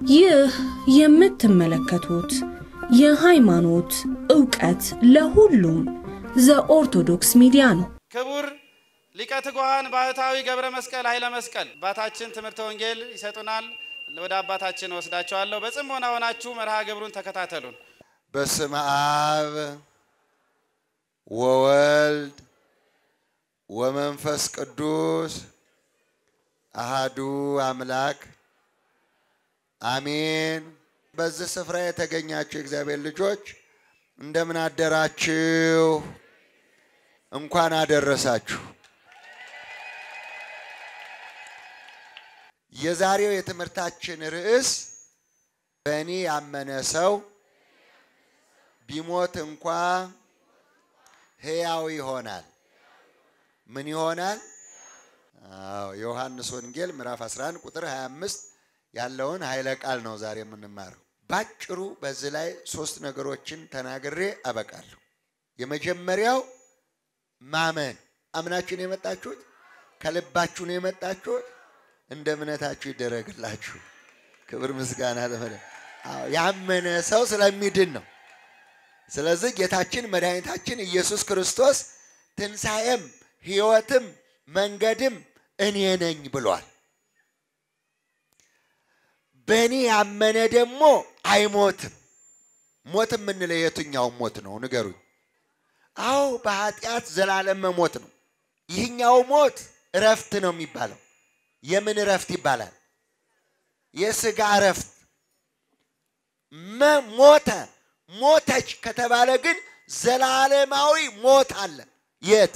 ይህ የምትመለከቱት የሃይማኖት ዕውቀት ለሁሉም ዘኦርቶዶክስ ሚዲያ ነው። ክቡር ሊቀ ትጉሃን ባህታዊ ገብረ መስቀል ኃይለ መስቀል አባታችን ትምህርተ ወንጌል ይሰጡናል። ወደ አባታችን ወስዳቸዋለሁ። በጽሞና ሆናችሁ መርሃ ግብሩን ተከታተሉን። በስመ አብ ወወልድ ወመንፈስ ቅዱስ አሃዱ አምላክ አሜን። በዚህ ስፍራ የተገኛችሁ የእግዚአብሔር ልጆች እንደምን አደራችሁ? እንኳን አደረሳችሁ። የዛሬው የትምህርታችን ርዕስ በእኔ ያመነ ሰው ቢሞት እንኳ ሕያው ይሆናል። ምን ይሆናል? አዎ ዮሐንስ ወንጌል ምዕራፍ 11 ቁጥር 25 ያለውን ኃይለ ቃል ነው ዛሬ የምንማረው። ባጭሩ በዚህ ላይ ሶስት ነገሮችን ተናግሬ አበቃለሁ። የመጀመሪያው ማመን። አምናችሁ ነው የመጣችሁት? ከልባችሁ ነው የመጣችሁት? እንደ እምነታችሁ ይደረግላችሁ። ክብር ምስጋና ለመለ ያመነ ሰው ስለሚድን ነው። ስለዚህ ጌታችን መድኃኒታችን ኢየሱስ ክርስቶስ ትንሣኤም ሕይወትም መንገድም እኔ ነኝ ብሏል። በእኔ ያመነ ደግሞ አይሞትም። ሞት የምንለው የትኛው ሞት ነው ንገሩኝ? አዎ በኃጢአት ዘላለም መሞት ነው። ይህኛው ሞት እረፍት ነው የሚባለው። የምን እረፍት ይባላል? የስጋ እረፍት። ሞተ ሞተች ከተባለ ግን ዘላለማዊ ሞት አለ። የት?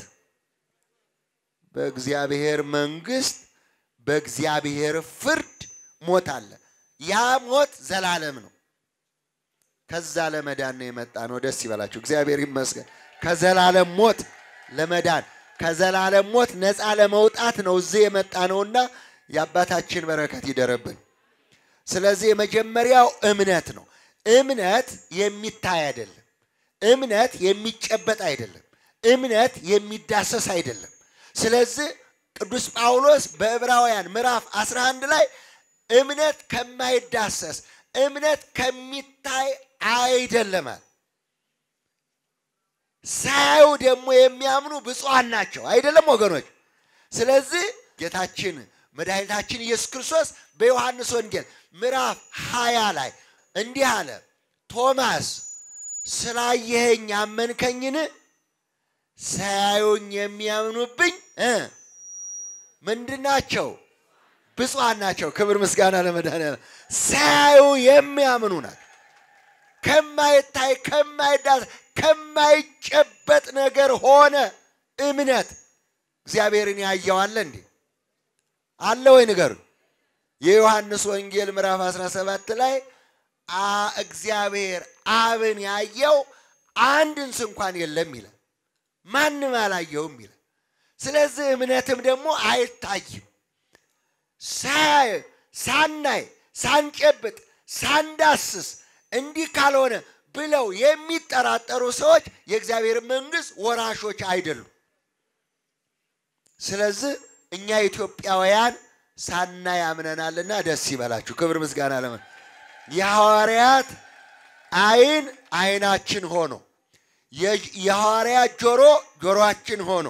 በእግዚአብሔር መንግስት፣ በእግዚአብሔር ፍርድ ሞት አለ። ያ ሞት ዘላለም ነው። ከዛ ለመዳን ነው የመጣ ነው። ደስ ይበላችሁ። እግዚአብሔር ይመስገን። ከዘላለም ሞት ለመዳን ከዘላለም ሞት ነፃ ለመውጣት ነው እዚህ የመጣ ነውና የአባታችን በረከት ይደረብን። ስለዚህ የመጀመሪያው እምነት ነው። እምነት የሚታይ አይደለም። እምነት የሚጨበጥ አይደለም። እምነት የሚዳሰስ አይደለም። ስለዚህ ቅዱስ ጳውሎስ በዕብራውያን ምዕራፍ 11 ላይ እምነት ከማይዳሰስ እምነት ከሚታይ አይደለማል። ሳያዩ ደግሞ የሚያምኑ ብፁዓን ናቸው። አይደለም ወገኖች? ስለዚህ ጌታችን መድኃኒታችን ኢየሱስ ክርስቶስ በዮሐንስ ወንጌል ምዕራፍ ሀያ ላይ እንዲህ አለ፣ ቶማስ ስላየኸኝ አመንከኝን? ሳያዩኝ የሚያምኑብኝ ምንድን ናቸው? ብፁዓን ናቸው። ክብር ምስጋና ለመድኃኒዓለም። ሳያዩ የሚያምኑ ናቸው። ከማይታይ ከማይዳስ ከማይጨበጥ ነገር ሆነ እምነት። እግዚአብሔርን ያየዋለ እንዴ? አለ ወይ ንገሩ። የዮሐንስ ወንጌል ምዕራፍ 17 ላይ እግዚአብሔር አብን ያየው አንድን እንኳን የለም ይላል። ማንም አላየውም ይላል። ስለዚህ እምነትም ደግሞ አይታይም። ሳናይ፣ ሳንጨብጥ፣ ሳንዳስስ እንዲህ ካልሆነ ብለው የሚጠራጠሩ ሰዎች የእግዚአብሔር መንግሥት ወራሾች አይደሉም። ስለዚህ እኛ ኢትዮጵያውያን ሳናይ አምነናልና ደስ ይበላችሁ። ክብር ምስጋና ለመ የሐዋርያት አይን አይናችን ሆኖ የሐዋርያት ጆሮ ጆሮአችን ሆኖ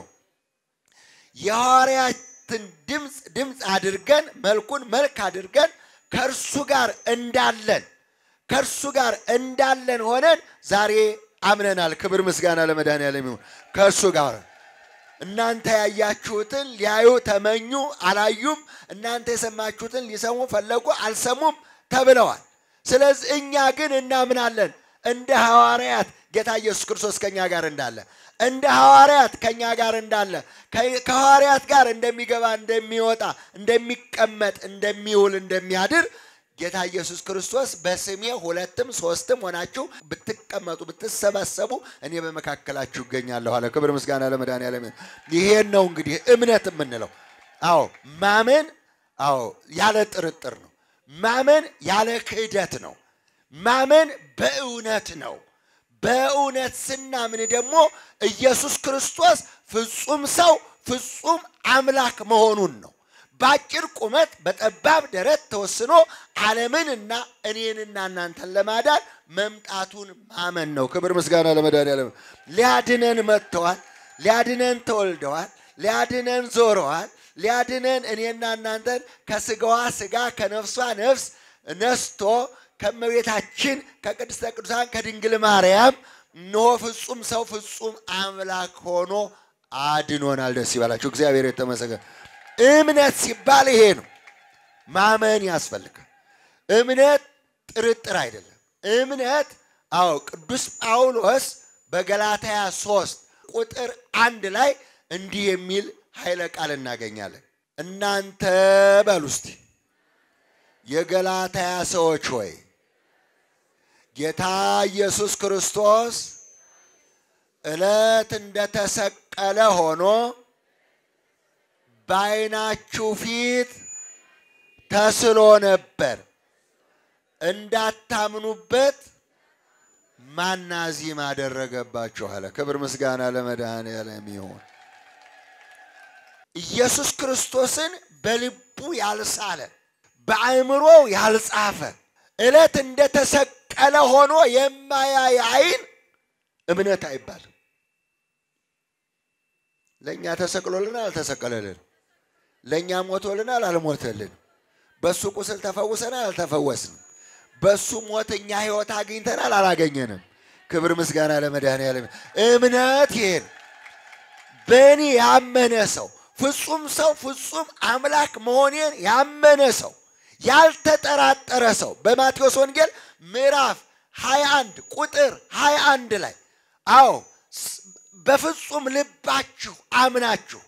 የሐዋርያትን ድምፅ ድምፅ አድርገን መልኩን መልክ አድርገን ከእርሱ ጋር እንዳለን ከእርሱ ጋር እንዳለን ሆነን ዛሬ አምነናል። ክብር ምስጋና ለመድኃኒዓለም ይሁን። ከእርሱ ጋር እናንተ ያያችሁትን ሊያዩ ተመኙ፣ አላዩም። እናንተ የሰማችሁትን ሊሰሙ ፈለጉ፣ አልሰሙም ተብለዋል። ስለዚህ እኛ ግን እናምናለን እንደ ሐዋርያት ጌታ ኢየሱስ ክርስቶስ ከኛ ጋር እንዳለ እንደ ሐዋርያት ከኛ ጋር እንዳለ ከሐዋርያት ጋር እንደሚገባ እንደሚወጣ እንደሚቀመጥ እንደሚውል እንደሚያድር ጌታ ኢየሱስ ክርስቶስ በስሜ ሁለትም ሶስትም ሆናችሁ ብትቀመጡ ብትሰበሰቡ እኔ በመካከላችሁ እገኛለሁ አለ። ክብር ምስጋና ለመድኃኒዓለም። ይሄን ነው እንግዲህ እምነት የምንለው። አዎ ማመን፣ አዎ ያለ ጥርጥር ነው። ማመን ያለ ክህደት ነው። ማመን በእውነት ነው። በእውነት ስናምን ደግሞ ኢየሱስ ክርስቶስ ፍጹም ሰው ፍጹም አምላክ መሆኑን ነው። በአጭር ቁመት በጠባብ ደረት ተወስኖ ዓለምንና እኔንና እናንተን ለማዳን መምጣቱን ማመን ነው። ክብር ምስጋና ለመድኃኒዓለም። ሊያድነን መጥተዋል። ሊያድነን ተወልደዋል። ሊያድነን ዞረዋል። ሊያድነን እኔና እናንተን ከስጋዋ ስጋ ከነፍሷ ነፍስ ነስቶ ከእመቤታችን ከቅድስተ ቅዱሳን ከድንግል ማርያም እነሆ ፍጹም ሰው ፍጹም አምላክ ሆኖ አድኖናል። ደስ ይበላችሁ። እግዚአብሔር የተመሰገነ። እምነት ሲባል ይሄ ነው። ማመን ያስፈልጋል። እምነት ጥርጥር አይደለም። እምነት አዎ፣ ቅዱስ ጳውሎስ በገላትያ ሶስት ቁጥር አንድ ላይ እንዲህ የሚል ኃይለ ቃል እናገኛለን። እናንተ በሉ እስቲ የገላትያ ሰዎች ሆይ ጌታ ኢየሱስ ክርስቶስ ዕለት እንደተሰቀለ ሆኖ በዓይናችሁ ፊት ተስሎ ነበር። እንዳታምኑበት ማናዚም አደረገባችሁ አለ። ክብር ምስጋና ለመድኃኔዓለም ይሁን። ኢየሱስ ክርስቶስን በልቡ ያልሳለ በአእምሮው ያልጻፈ ዕለት እንደተሰቀለ ሆኖ የማያይ ዓይን እምነት አይባልም። ለእኛ ተሰቅሎልናል፣ አልተሰቀለልን። ለእኛ ሞቶልናል፣ አልሞተልን። በእሱ ቁስል ተፈውሰናል፣ አልተፈወስንም። በእሱ ሞት እኛ ሕይወት አግኝተናል፣ አላገኘንም። ክብር ምስጋና ለመድኃኔዓለም። እምነት ይሄን በእኔ ያመነ ሰው ፍጹም ሰው ፍጹም አምላክ መሆኔን ያመነ ሰው ያልተጠራጠረ ሰው በማቴዎስ ወንጌል ምዕራፍ 21 ቁጥር 21 ላይ አዎ በፍጹም ልባችሁ አምናችሁ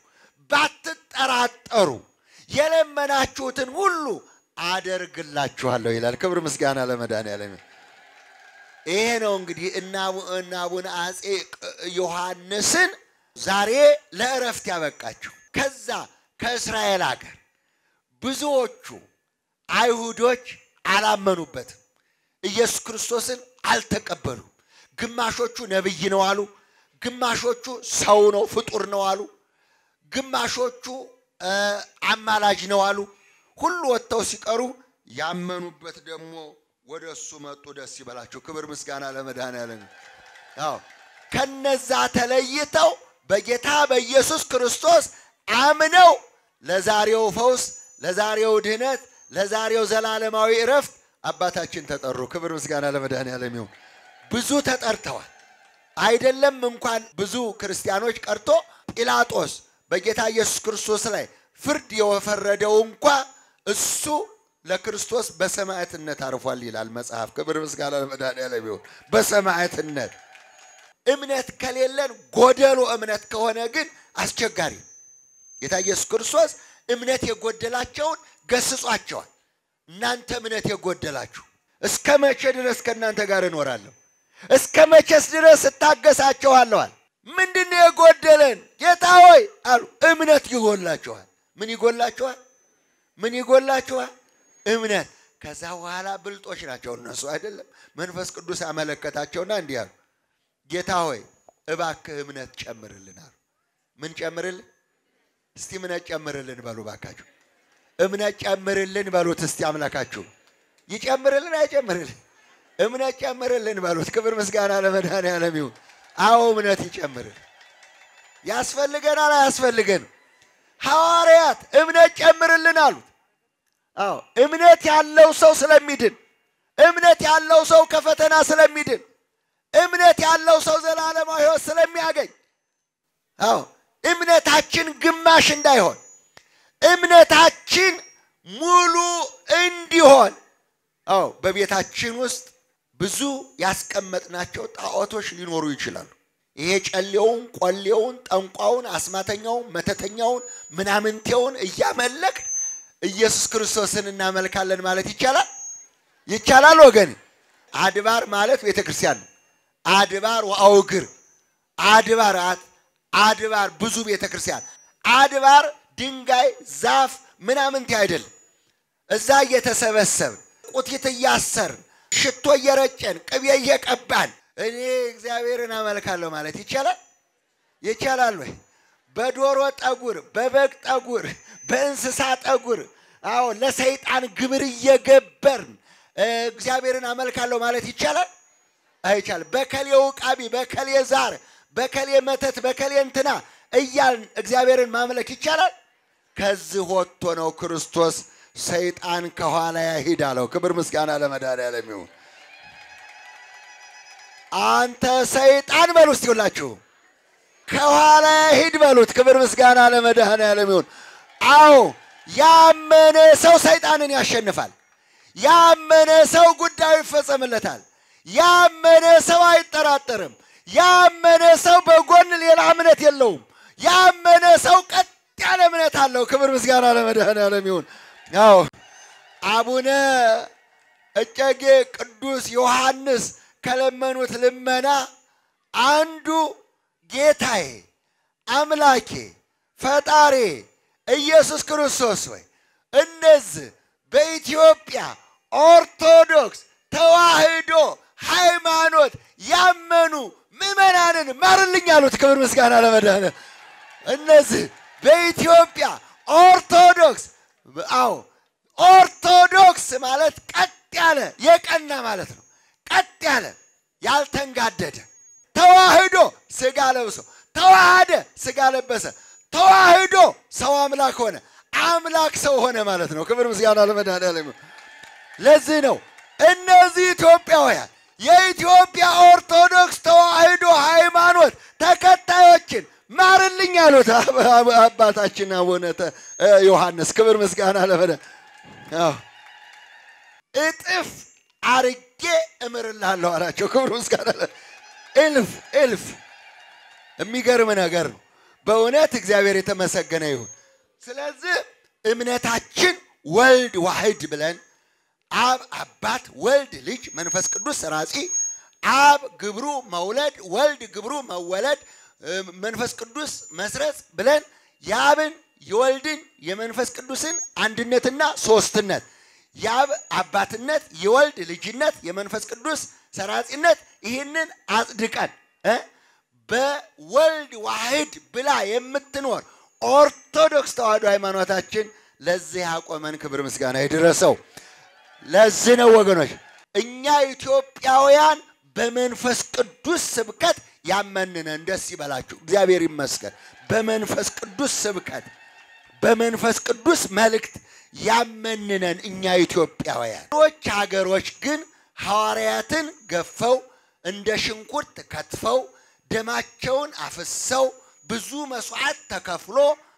ባትጠራጠሩ የለመናችሁትን ሁሉ አደርግላችኋለሁ ይላል። ክብር ምስጋና ለመድኃኔዓለም። ይሄ ነው እንግዲህ እና አቡነ አፄ ዮሐንስን ዛሬ ለእረፍት ያበቃችሁ። ከዛ ከእስራኤል ሀገር ብዙዎቹ አይሁዶች አላመኑበትም። ኢየሱስ ክርስቶስን አልተቀበሉም። ግማሾቹ ነቢይ ነው አሉ። ግማሾቹ ሰው ነው ፍጡር ነው አሉ። ግማሾቹ አማላጅ ነው አሉ። ሁሉ ወጥተው ሲቀሩ ያመኑበት ደግሞ ወደ እሱ መጡ። ደስ ይበላቸው። ክብር ምስጋና ለመድኃኔዓለም። አዎ ከነዛ ተለይተው በጌታ በኢየሱስ ክርስቶስ አምነው ለዛሬው ፈውስ፣ ለዛሬው ድህነት፣ ለዛሬው ዘላለማዊ እረፍት አባታችን ተጠሩ። ክብር ምስጋና ለመድኃኔዓለም ይሁን። ብዙ ተጠርተዋል። አይደለም እንኳን ብዙ ክርስቲያኖች ቀርቶ ጲላጦስ በጌታ ኢየሱስ ክርስቶስ ላይ ፍርድ የፈረደው እንኳ እሱ ለክርስቶስ በሰማዕትነት አርፏል ይላል መጽሐፍ። ክብር ምስጋና ለመድኃኔዓለም ይሁን። በሰማዕትነት እምነት ከሌለን ጎደሎ እምነት ከሆነ ግን አስቸጋሪ። ጌታ ኢየሱስ ክርስቶስ እምነት የጎደላቸውን ገስጿቸዋል። እናንተ እምነት የጎደላችሁ እስከ መቼ ድረስ ከእናንተ ጋር እኖራለሁ? እስከ መቼስ ድረስ እታገሳቸዋለዋል? ምንድን ነው የጎደለን ጌታ ሆይ አሉ። እምነት ይጎላችኋል። ምን ይጎላችኋል? ምን ይጎላችኋል? እምነት። ከዛ በኋላ ብልጦች ናቸው እነሱ አይደለም። መንፈስ ቅዱስ አመለከታቸውና እንዲህ አሉ፣ ጌታ ሆይ እባክህ እምነት ጨምርልን አሉ። ምን ጨምርልን? እስቲ እምነት ጨምርልን በሉ ባካችሁ። እምነት ጨምርልን በሉት እስቲ አምላካችሁ። ይጨምርልን አይጨምርልን? እምነት ጨምርልን በሉት። ክብር ምስጋና ለመድኃኔዓለም ይሁን። አዎ እምነት ይጨምርልን። ያስፈልገናል አያስፈልገንም? ሐዋርያት እምነት ጨምርልን አሉት። አዎ እምነት ያለው ሰው ስለሚድን፣ እምነት ያለው ሰው ከፈተና ስለሚድን፣ እምነት ያለው ሰው ዘላለማዊ ሕይወት ስለሚያገኝ፣ አዎ እምነታችን ግማሽ እንዳይሆን፣ እምነታችን ሙሉ እንዲሆን፣ አዎ በቤታችን ውስጥ ብዙ ያስቀመጥናቸው ጣዖቶች ሊኖሩ ይችላሉ። ይሄ ጨሌውን፣ ቆሌውን፣ ጠንቋውን፣ አስማተኛውን፣ መተተኛውን፣ ምናምንቴውን እያመለክ ኢየሱስ ክርስቶስን እናመልካለን ማለት ይቻላል? ይቻላል ወገን። አድባር ማለት ቤተ ክርስቲያን ነው። አድባር ወአውግር አድባር አድባር ብዙ ቤተ ክርስቲያን አድባር ድንጋይ ዛፍ ምናምንቴ አይደለም። እዛ እየተሰበሰብን ቁቲት እያሰርን ሽቶ እየረጨን ቅቤ እየቀባን እኔ እግዚአብሔርን አመልካለሁ ማለት ይቻላል? ይቻላል ወይ? በዶሮ ጠጉር፣ በበግ ጠጉር፣ በእንስሳ ጠጉር አዎ ለሰይጣን ግብር እየገበርን እግዚአብሔርን አመልካለሁ ማለት ይቻላል? አይቻልም። በከሌ ውቃቢ፣ በከሌ ዛር፣ በከሌ መተት፣ በከሌ እንትና እያልን እግዚአብሔርን ማምለክ ይቻላል? ከዚህ ወጥቶ ነው ክርስቶስ ሰይጣን ከኋላ ያሂድ አለው። ክብር ምስጋና ለመድኃኒዓለም ይሁን። አንተ ሰይጣን በሉ እስቲ ሁላችሁ ከኋላ ያሂድ በሉት። ክብር ምስጋና ለመድኃኒዓለም ይሁን። አዎ ያመነ ሰው ሰይጣንን ያሸንፋል። ያመነ ሰው ጉዳዩ ይፈጸምለታል። ያመነ ሰው አይጠራጠርም። ያመነ ሰው በጎን ሌላ እምነት የለውም። ያመነ ሰው ቀጥ ያለ እምነት አለው። ክብር ምስጋና ለመድኃኒዓለም ይሁን። አዎ አቡነ እጨጌ ቅዱስ ዮሐንስ ከለመኑት ልመና አንዱ ጌታዬ አምላኬ ፈጣሬ ኢየሱስ ክርስቶስ ሆይ እነዚህ በኢትዮጵያ ኦርቶዶክስ ተዋህዶ ሃይማኖት ያመኑ ምዕመናንን ማርልኝ አሉት። ክብር ምስጋና ለመድኃኒዓለም። እነዚህ በኢትዮጵያ ኦርቶዶክስ አዎ ኦርቶዶክስ ማለት ቀጥ ያለ የቀና ማለት ነው። ቀጥ ያለ ያልተንጋደደ ተዋህዶ ስጋ ለብሶ ተዋሃደ ስጋ ለበሰ ተዋህዶ ሰው አምላክ ሆነ አምላክ ሰው ሆነ ማለት ነው። ክብር ምስጋና ለመድኃኒዓለም። ለዚህ ነው እነዚህ ኢትዮጵያውያን የኢትዮጵያ ኦርቶዶክስ ተዋህዶ ሃይማኖት ተከታዮችን ማርልኝ አሉት አባታችን አቡነ ዮሐንስ። ክብር ምስጋና ለመድኃኒዓለም። እጥፍ አርጌ እምርልሃለሁ አላቸው። ክብር ምስጋና እልፍ እልፍ። የሚገርም ነገር ነው በእውነት እግዚአብሔር የተመሰገነ ይሁን። ስለዚህ እምነታችን ወልድ ዋህድ ብለን አብ አባት፣ ወልድ ልጅ፣ መንፈስ ቅዱስ ሰራጺ፣ አብ ግብሩ መውለድ፣ ወልድ ግብሩ መወለድ፣ መንፈስ ቅዱስ መስረጽ ብለን የአብን የወልድን የመንፈስ ቅዱስን አንድነትና ሶስትነት የአብ አባትነት፣ የወልድ ልጅነት፣ የመንፈስ ቅዱስ ሰራጺነት ይህንን አጽድቀን እ በወልድ ዋህድ ብላ የምትኖር ኦርቶዶክስ ተዋህዶ ሃይማኖታችን ለዚህ ያቆመን ክብር ምስጋና ይድረሰው። ለዚህ ነው ወገኖች እኛ ኢትዮጵያውያን በመንፈስ ቅዱስ ስብከት ያመንነን። ደስ ይበላችሁ፣ እግዚአብሔር ይመስገን። በመንፈስ ቅዱስ ስብከት በመንፈስ ቅዱስ መልእክት ያመንነን እኛ ኢትዮጵያውያን። ሌሎች ሀገሮች ግን ሐዋርያትን ገፈው እንደ ሽንኩርት ከትፈው ደማቸውን አፍሰው ብዙ መስዋዕት ተከፍሎ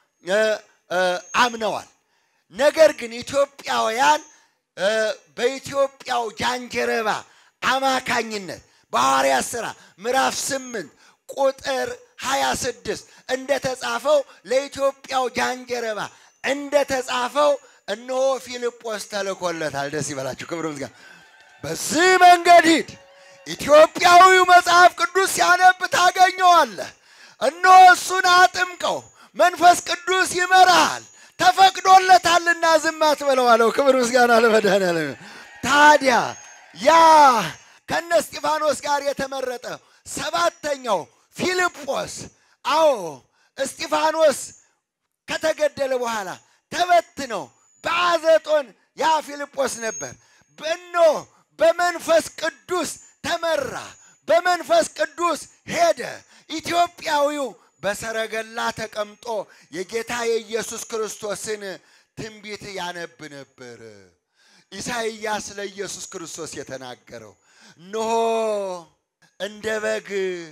አምነዋል። ነገር ግን ኢትዮጵያውያን በኢትዮጵያው ጃንጀረባ አማካኝነት በሐዋርያት ሥራ ምዕራፍ ስምንት ቁጥር 26 እንደተጻፈው ለኢትዮጵያው ጃንጀረባ እንደተጻፈው እነሆ ፊልጶስ ተልኮለታል። ደስ ይበላችሁ፣ ክብር ምስጋና። በዚህ መንገድ ሂድ፣ ኢትዮጵያዊው መጽሐፍ ቅዱስ ሲያነብ ታገኘዋለህ። እነሆ እሱን አጥምቀው፣ መንፈስ ቅዱስ ይመራሃል፣ ተፈቅዶለታልና ዝም አትበለው አለው። ክብር ምስጋና ለመድኃኒዓለም። ታዲያ ያ ከነ እስጢፋኖስ ጋር የተመረጠ ሰባተኛው ፊልጶስ አዎ እስጢፋኖስ ከተገደለ በኋላ ተበትነው በአዘጦን ያ ፊልጶስ ነበር። በኖ በመንፈስ ቅዱስ ተመራ፣ በመንፈስ ቅዱስ ሄደ። ኢትዮጵያዊው በሰረገላ ተቀምጦ የጌታ የኢየሱስ ክርስቶስን ትንቢት ያነብ ነበር። ኢሳይያስ ለኢየሱስ ክርስቶስ የተናገረው እነሆ እንደ በግ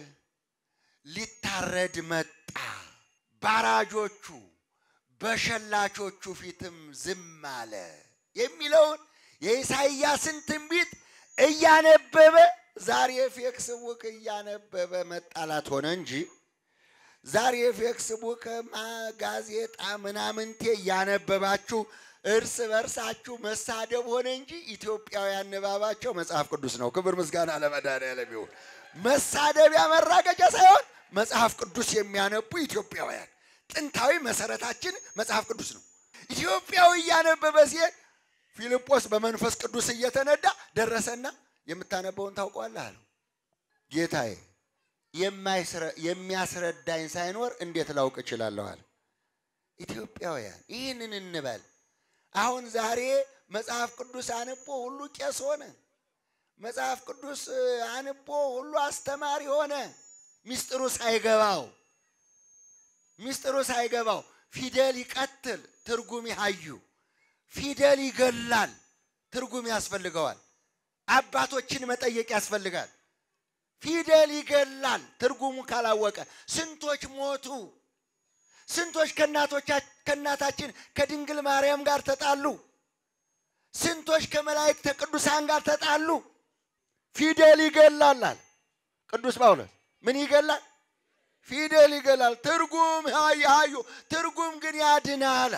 ሊታረድ መጣ፣ ባራጆቹ በሸላቾቹ ፊትም ዝም አለ የሚለውን የኢሳይያስን ትንቢት እያነበበ ዛሬ ፌክስቡክ እያነበበ መጣላት ሆነ እንጂ ዛሬ ፌክስቡክ ጋዜጣ ምናምንቴ እያነበባችሁ እርስ በርሳችሁ መሳደብ ሆነ እንጂ ኢትዮጵያውያን ንባባቸው መጽሐፍ ቅዱስ ነው። ክብር ምስጋና ለመድኃኒዓለም ይሁን። መሳደቢያ መራገጫ ሳይሆን መጽሐፍ ቅዱስ የሚያነቡ ኢትዮጵያውያን ጥንታዊ መሰረታችን መጽሐፍ ቅዱስ ነው። ኢትዮጵያዊ እያነበበ ሲሄድ ፊልጶስ በመንፈስ ቅዱስ እየተነዳ ደረሰና የምታነበውን ታውቀዋለህ አለው። ጌታዬ የሚያስረዳኝ ሳይኖር እንዴት ላውቅ እችላለሁ አለ። ኢትዮጵያውያን ይህንን እንበል። አሁን ዛሬ መጽሐፍ ቅዱስ አንቦ ሁሉ ቄስ ሆነ። መጽሐፍ ቅዱስ አንቦ ሁሉ አስተማሪ ሆነ። ሚስጥሩ ሳይገባው ሚስጥሩ ሳይገባው ፊደል ይቀትል ትርጉም ይሃዩ፣ ፊደል ይገላል ትርጉም ያስፈልገዋል። አባቶችን መጠየቅ ያስፈልጋል። ፊደል ይገላል ትርጉሙ ካላወቀ። ስንቶች ሞቱ? ስንቶች ከእናታችን ከድንግል ማርያም ጋር ተጣሉ? ስንቶች ከመላእክተ ቅዱሳን ጋር ተጣሉ? ፊደል ይገላል። ቅዱስ ጳውሎስ ምን ይገላል? ፊደል ይገላል። ትርጉም ያዩ ትርጉም ግን ያድናል።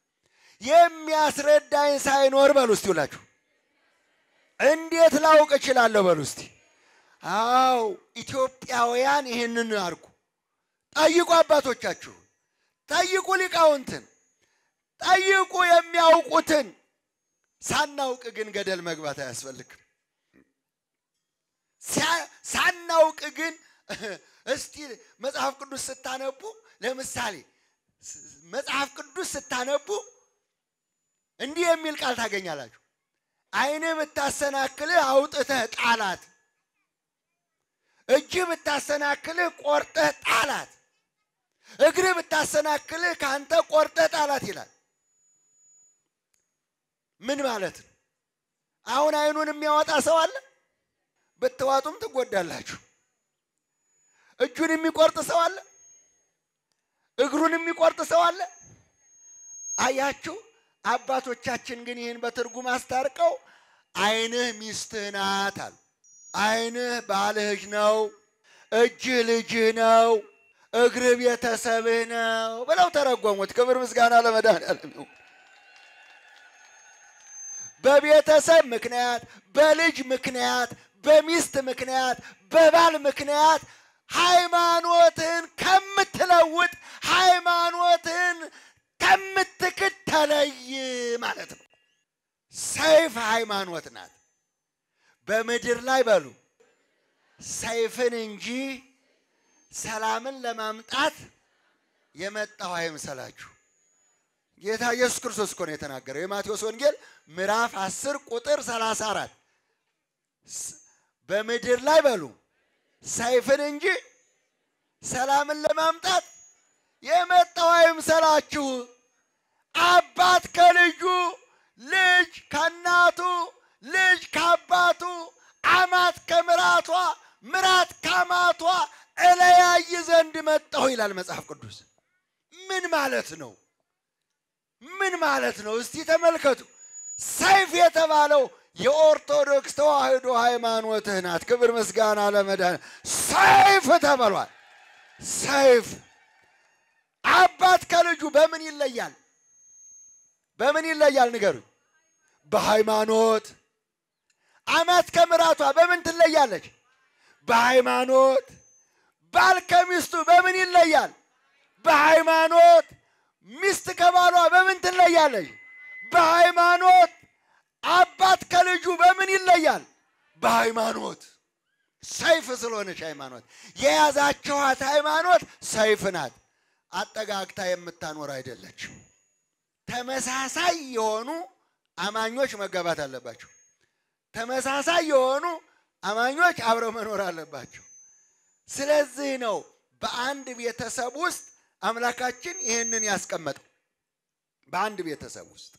የሚያስረዳኝ ሳይኖር በሉ እስቲ ሁላችሁ እንዴት ላውቅ እችላለሁ? በሉ እስቲ። አው ኢትዮጵያውያን ይህንን አርጉ። ጠይቁ አባቶቻችሁ፣ ጠይቁ ሊቃውንትን፣ ጠይቁ የሚያውቁትን። ሳናውቅ ግን ገደል መግባት አያስፈልግም። ሳናውቅ ግን እስቲ መጽሐፍ ቅዱስ ስታነቡ ለምሳሌ መጽሐፍ ቅዱስ ስታነቡ እንዲህ የሚል ቃል ታገኛላችሁ። ዓይንህ ብታሰናክልህ አውጥተህ ጣላት፣ እጅህ ብታሰናክልህ ቆርጠህ ጣላት፣ እግርህ ብታሰናክልህ ከአንተ ቆርጠህ ጣላት ይላል። ምን ማለት ነው? አሁን ዓይኑን የሚያወጣ ሰው አለ? ብትዋጡም ትጎዳላችሁ። እጁን የሚቆርጥ ሰው አለ? እግሩን የሚቆርጥ ሰው አለ? አያችሁ። አባቶቻችን ግን ይህን በትርጉም አስታርቀው ዓይንህ ሚስትህ ናት አሉ። ዓይንህ ባልህ ነው፣ እጅህ ልጅህ ነው፣ እግርህ ቤተሰብህ ነው ብለው ተረጎሙት። ክብር ምስጋና ለመድኃኒዓለም ይሁን። በቤተሰብ ምክንያት፣ በልጅ ምክንያት፣ በሚስት ምክንያት፣ በባል ምክንያት ሃይማኖትን ከምትለውጥ ሃይማኖትን ከምትክድ ተለይ ማለት ነው። ሰይፍ ሃይማኖት ናት። በምድር ላይ በሉ ሰይፍን እንጂ ሰላምን ለማምጣት የመጣው አይምሰላችሁ። ጌታ ኢየሱስ ክርስቶስ እኮ ነው የተናገረው። የማቴዎስ ወንጌል ምዕራፍ 10 ቁጥር 34 በምድር ላይ በሉ ሰይፍን እንጂ ሰላምን ለማምጣት የመጣው አይምሰላችሁ። አባት ከልጁ፣ ልጅ ከእናቱ፣ ልጅ ከአባቱ፣ አማት ከምራቷ፣ ምራት ከአማቷ እለያይ ዘንድ መጣሁ ይላል መጽሐፍ ቅዱስ። ምን ማለት ነው? ምን ማለት ነው? እስቲ ተመልከቱ። ሰይፍ የተባለው የኦርቶዶክስ ተዋሕዶ ሃይማኖትህ ናት። ክብር ምስጋና ለመድኃኔ ሰይፍ ተብሏል። ሰይፍ አባት ከልጁ በምን ይለያል? በምን ይለያል? ንገሩኝ። በሃይማኖት። አማት ከምራቷ በምን ትለያለች? በሃይማኖት። ባል ከሚስቱ በምን ይለያል? በሃይማኖት። ሚስት ከባሏ በምን ትለያለች? በሃይማኖት። አባት ከልጁ በምን ይለያል? በሃይማኖት። ሰይፍ ስለሆነች ሃይማኖት የያዛችኋት ሃይማኖት ሰይፍ ናት። አጠጋግታ የምታኖር አይደለችም። ተመሳሳይ የሆኑ አማኞች መጋባት አለባቸው። ተመሳሳይ የሆኑ አማኞች አብረው መኖር አለባቸው። ስለዚህ ነው በአንድ ቤተሰብ ውስጥ አምላካችን ይህንን ያስቀመጠው። በአንድ ቤተሰብ ውስጥ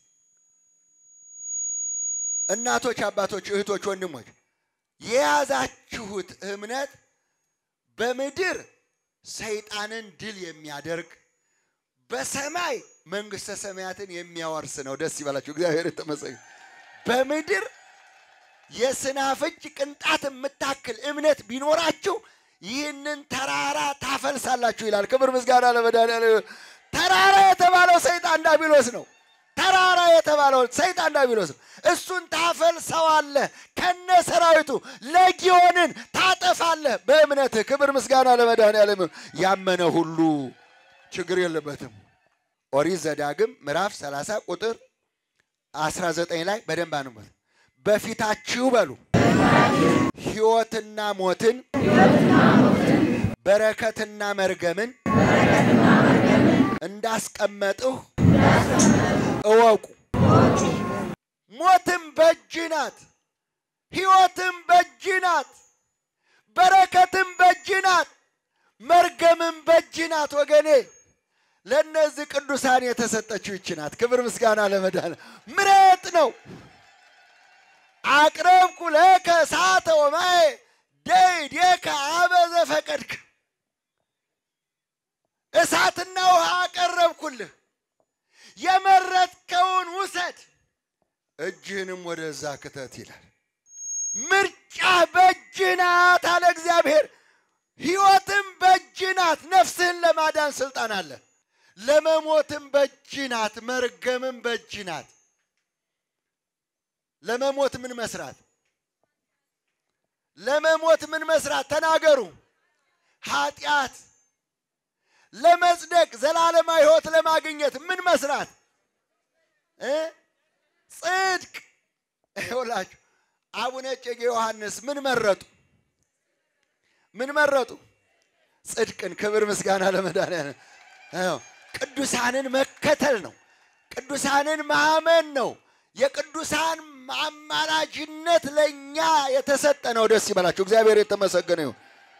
እናቶች፣ አባቶች፣ እህቶች፣ ወንድሞች የያዛችሁት እምነት በምድር ሰይጣንን ድል የሚያደርግ በሰማይ መንግስተ ሰማያትን የሚያወርስ ነው። ደስ ይበላችሁ። እግዚአብሔር የተመሰገነ። በምድር የስናፍጭ ቅንጣት የምታክል እምነት ቢኖራችሁ ይህንን ተራራ ታፈልሳላችሁ ይላል። ክብር ምስጋና ለመድኃኒዓለም። ተራራ የተባለው ሰይጣን ዳቢሎስ ነው። ተራራ የተባለው ሰይጣን ዳቢሎስ ነው። እሱን ታፈልሰዋለህ ከነ ሰራዊቱ ለጊዮንን ታጠፋለህ በእምነትህ። ክብር ምስጋና ለመድኃኒዓለም። ያመነ ሁሉ ችግር የለበትም። ኦሪት ዘዳግም ምዕራፍ 30 ቁጥር 19 ላይ በደንብ አንበት። በፊታችሁ በሉ ሕይወትና ሞትን በረከትና መርገምን እንዳስቀመጥሁ እወቁ። ሞትም በእጅ ናት፣ ሕይወትም በእጅ ናት፣ በረከትም በእጅ ናት፣ መርገምም በእጅ ናት። ወገኔ ለእነዚህ ቅዱሳን የተሰጠችው ይች ናት። ክብር ምስጋና ለመድኃኔ ምረጥ ነው። አቅረብኩ ለከ እሳተ ወማየ ደይዴከ አበ ዘፈቀድክ እሳትና ውሃ አቀረብኩልህ፣ የመረጥከውን ውሰድ፣ እጅህንም ወደዛ ክተት ይላል። ምርጫ በእጅ ናት አለ እግዚአብሔር። ሕይወትም በእጅ ናት። ነፍስህን ለማዳን ስልጣን አለ። ለመሞትም በእጅ ናት። መርገምም በእጅ ናት። ለመሞት ምን መስራት? ለመሞት ምን መስራት? ተናገሩ። ኃጢአት ለመጽደቅ ዘላለማዊ ሕይወት ለማግኘት ምን መስራት እ ጽድቅ ይውላችሁ አቡነ እጨጌ ዮሐንስ ምን መረጡ? ምን መረጡ? ጽድቅን። ክብር ምስጋና ለመድኃኒዓለም። አዎ፣ ቅዱሳንን መከተል ነው። ቅዱሳንን ማመን ነው። የቅዱሳን አማላጅነት ለእኛ የተሰጠ ነው። ደስ ይበላችሁ። እግዚአብሔር የተመሰገነ ይሁን።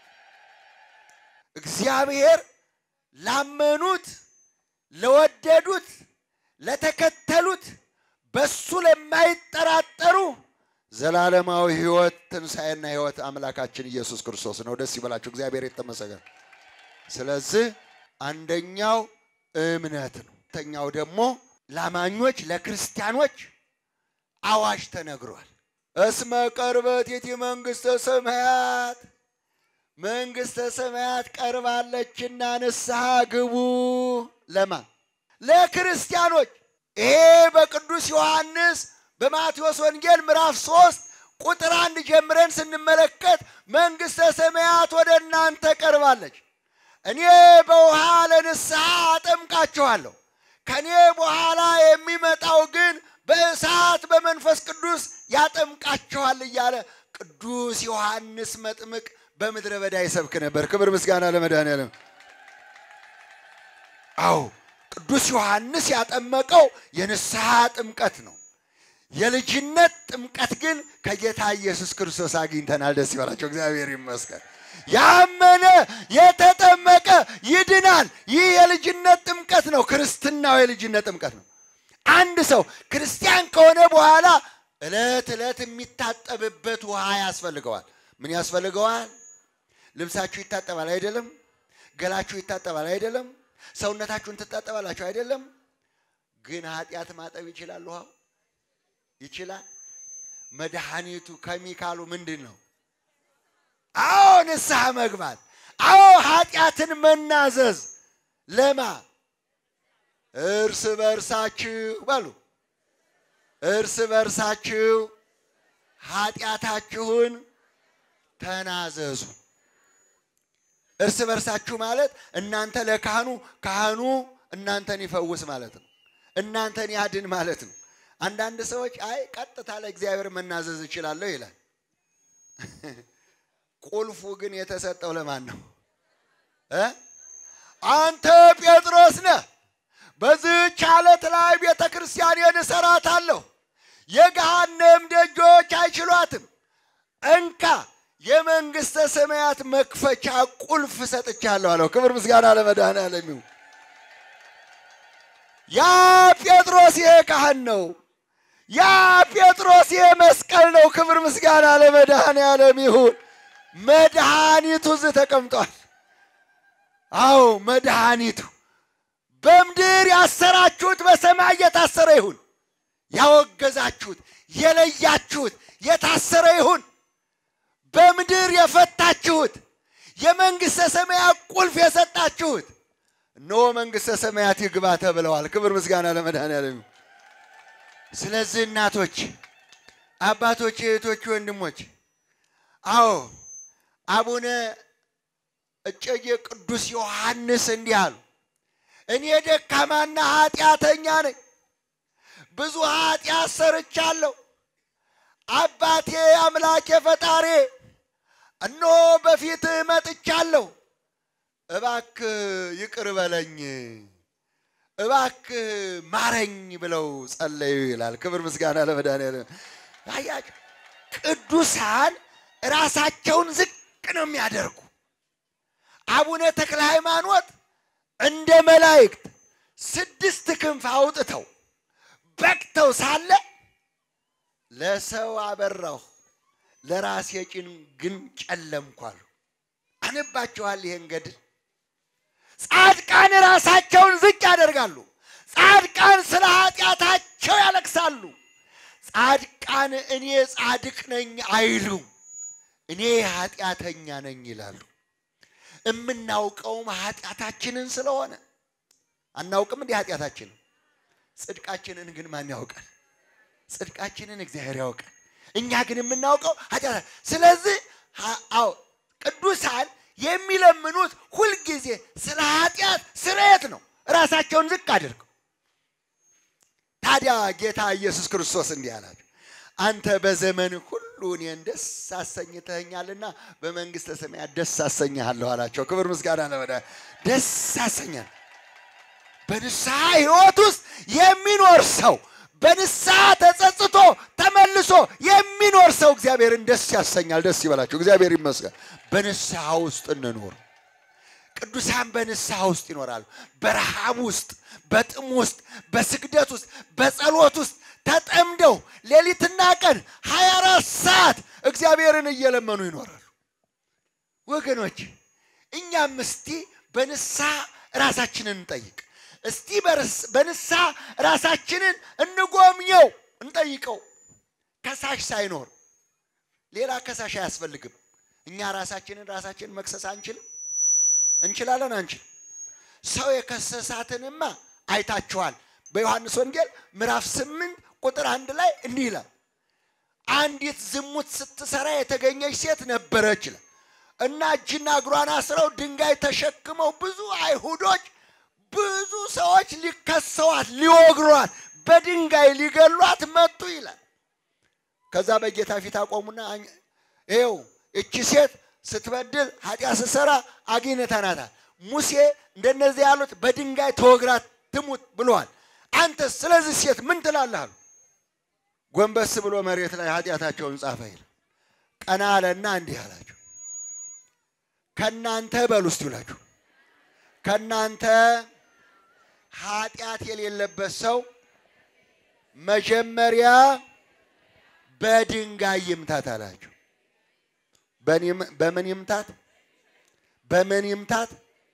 እግዚአብሔር ላመኑት፣ ለወደዱት፣ ለተከተሉት በሱ ለማይጠራጠሩ ዘላለማዊ ሕይወት ትንሣኤና ሕይወት አምላካችን ኢየሱስ ክርስቶስ ነው። ደስ ይበላችሁ። እግዚአብሔር የተመሰገነ። ስለዚህ አንደኛው እምነት ነው። ሁለተኛው ደግሞ ላማኞች ለክርስቲያኖች አዋጅ ተነግሯል። እስመ ቀርበት የቲ መንግሥተ ሰማያት መንግሥተ ሰማያት ቀርባለችና ንስሐ ግቡ። ለማ ለክርስቲያኖች። ይሄ በቅዱስ ዮሐንስ በማቴዎስ ወንጌል ምዕራፍ ሶስት ቁጥር አንድ ጀምረን ስንመለከት መንግሥተ ሰማያት ወደ እናንተ ቀርባለች፣ እኔ በውሃ ለንስሐ አጠምቃችኋለሁ፣ ከእኔ በኋላ የሚመጣው ግን በእሳት በመንፈስ ቅዱስ ያጠምቃችኋል እያለ ቅዱስ ዮሐንስ መጥምቅ በምድረ በዳ ይሰብክ ነበር። ክብር ምስጋና ለመድኃኒዓለም። አዎ ቅዱስ ዮሐንስ ያጠመቀው የንስሐ ጥምቀት ነው። የልጅነት ጥምቀት ግን ከጌታ ኢየሱስ ክርስቶስ አግኝተናል። ደስ ይበላቸው፣ እግዚአብሔር ይመስገን። ያመነ የተጠመቀ ይድናል። ይህ የልጅነት ጥምቀት ነው። ክርስትናው የልጅነት ጥምቀት ነው። አንድ ሰው ክርስቲያን ከሆነ በኋላ ዕለት ዕለት የሚታጠብበት ውሃ ያስፈልገዋል። ምን ያስፈልገዋል? ልብሳችሁ ይታጠባል አይደለም? ገላችሁ ይታጠባል አይደለም? ሰውነታችሁን ትታጠባላችሁ አይደለም? ግን ኃጢአት ማጠብ ይችላል? ውሃው ይችላል? መድኃኒቱ ከሚካሉ ምንድን ነው? አዎ ንስሐ መግባት። አዎ ኃጢአትን መናዘዝ። ለማ እርስ በርሳችሁ በሉ እርስ በርሳችሁ ኃጢአታችሁን ተናዘዙ። እርስ በርሳችሁ ማለት እናንተ ለካህኑ ካህኑ እናንተን ይፈውስ ማለት ነው። እናንተን ያድን ማለት ነው። አንዳንድ ሰዎች አይ ቀጥታ ለእግዚአብሔር መናዘዝ እችላለሁ ይላል። ቁልፉ ግን የተሰጠው ለማን ነው? እ አንተ ጴጥሮስ ነህ፣ በዚህች ዓለት ላይ ቤተ ክርስቲያኔን እሰራታለሁ፣ የገሃነም ደጆች አይችሏትም። እንካ የመንግሥተ ሰማያት መክፈቻ ቁልፍ ሰጥቻለሁ አለው። ክብር ምስጋና ለመድኃኒዓለም ይሁን። ያ ጴጥሮስ ይሄ ካህን ነው። ያ ጴጥሮስ ይሄ መስቀል ነው። ክብር ምስጋና ለመድኃኒዓለም ይሁን። መድኃኒቱ እዚህ ተቀምጧል። አዎ መድኃኒቱ በምድር ያሰራችሁት በሰማይ የታሰረ ይሁን። ያወገዛችሁት የለያችሁት የታሰረ ይሁን። በምድር የፈታችሁት የመንግሥተ ሰማያት ቁልፍ የሰጣችሁት እነሆ መንግሥተ ሰማያት ይግባ ተብለዋል። ክብር ምስጋና ለመድኃኒዓለም። ስለዚህ እናቶች፣ አባቶች፣ እህቶች፣ ወንድሞች አዎ አቡነ እጨጌ ቅዱስ ዮሐንስ እንዲህ አሉ። እኔ ደካማና ኃጢአተኛ ነኝ፣ ብዙ ኃጢአት ሰርቻለሁ። አባቴ አምላኬ ፈጣሬ እነሆ በፊትህ መጥቻለሁ። እባክህ ይቅር በለኝ፣ እባክህ ማረኝ ብለው ጸለዩ ይላል። ክብር ምስጋና ለመድኃኒዓለም። አያችሁ ቅዱሳን ራሳቸውን ዝቅ ነው የሚያደርጉ። አቡነ ተክለ ሃይማኖት እንደ መላእክት ስድስት ክንፍ አውጥተው በቅተው ሳለ ለሰው አበራሁ ለራሴ ጭን ግን ጨለምኩ አሉ። አነባችኋል ይሄን ገድል። ጻድቃን ራሳቸውን ዝቅ ያደርጋሉ። ጻድቃን ስለ ኃጢአታቸው ያለቅሳሉ። ጻድቃን እኔ ጻድቅ ነኝ አይሉም። እኔ ኃጢአተኛ ነኝ ይላሉ። የምናውቀውም ኃጢአታችንን ስለሆነ አናውቅም እንዲህ ኃጢአታችንን። ጽድቃችንን ግን ማን ያውቃል? ጽድቃችንን እግዚአብሔር ያውቃል። እኛ ግን የምናውቀው ኃጢአት። ስለዚህ አዎ ቅዱሳን የሚለምኑት ሁልጊዜ ስለ ኃጢአት ስርየት ነው፣ ራሳቸውን ዝቅ አድርገው። ታዲያ ጌታ ኢየሱስ ክርስቶስ እንዲህ አላቸው፣ አንተ በዘመን ሁሉ እኔን ደስ አሰኝተኸኛልና በመንግሥተ ሰማያት ደስ አሰኝሃለሁ አላቸው። ክብር ምስጋና ለወደ ደስ አሰኛል። በንስሐ ሕይወት ውስጥ የሚኖር ሰው በንስሐ ተጸጽቶ ተመልሶ የሚኖር ሰው እግዚአብሔርን ደስ ያሰኛል። ደስ ይበላቸው። እግዚአብሔር ይመስገን። በንስሐ ውስጥ እንኖር። ቅዱሳን በንስሐ ውስጥ ይኖራሉ። በረሃብ ውስጥ፣ በጥም ውስጥ፣ በስግደት ውስጥ፣ በጸሎት ውስጥ ተጠምደው ሌሊትና ቀን ሀያ አራት ሰዓት እግዚአብሔርን እየለመኑ ይኖራሉ። ወገኖች እኛም እስቲ በንስሐ ራሳችንን እንጠይቅ። እስቲ በንስሐ ራሳችንን እንጎብኘው፣ እንጠይቀው። ከሳሽ ሳይኖር ሌላ ከሳሽ አያስፈልግም። እኛ ራሳችንን ራሳችንን መክሰስ አንችልም። እንችላለን? አንችል። ሰው የከሰሳትንማ አይታችኋል። በዮሐንስ ወንጌል ምዕራፍ ስምንት ቁጥር አንድ ላይ እንዲህ ይላል፣ አንዲት ዝሙት ስትሰራ የተገኘች ሴት ነበረች ይላል እና እጅና እግሯን አስረው ድንጋይ ተሸክመው ብዙ አይሁዶች ብዙ ሰዎች ሊከሰዋት ሊወግሯት በድንጋይ ሊገሏት መጡ ይላል። ከዛ በጌታ ፊት አቆሙና ይኸው እቺ ሴት ስትበድል ኃጢአት ስትሰራ አግኝተናታል። ሙሴ እንደነዚህ ያሉት በድንጋይ ተወግራት ትሙት ብለዋል። አንተ ስለዚህ ሴት ምን ትላለህ አሉ። ጎንበስ ብሎ መሬት ላይ ኃጢአታቸውን ጻፈ ይላል። ቀና አለና እንዲህ አላቸው፣ ከእናንተ በሉ እስቲ ብላችሁ ከእናንተ ኃጢአት የሌለበት ሰው መጀመሪያ በድንጋይ ይምታት አላቸው። በምን ይምታት? በምን ይምታት?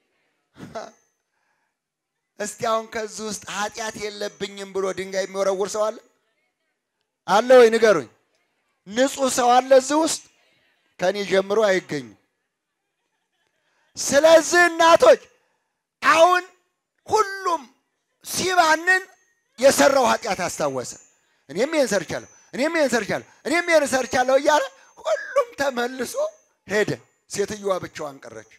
እስቲ አሁን ከዚህ ውስጥ ኃጢአት የለብኝም ብሎ ድንጋይ የሚወረውር ሰው አለ? አለ ወይ ንገሩኝ። ንጹሕ ሰው አለ እዚህ ውስጥ? ከኔ ጀምሮ አይገኝም። ስለዚህ እናቶች አሁን ሁሉም ሲባንን የሰራው ኃጢአት አስታወሰ። እኔም ይህን ሰርቻለሁ፣ እኔም ይህን ሰርቻለሁ፣ እኔም ይህን ሰርቻለሁ እያለ ሁሉም ተመልሶ ሄደ። ሴትዮዋ ብቻዋን ቀረች።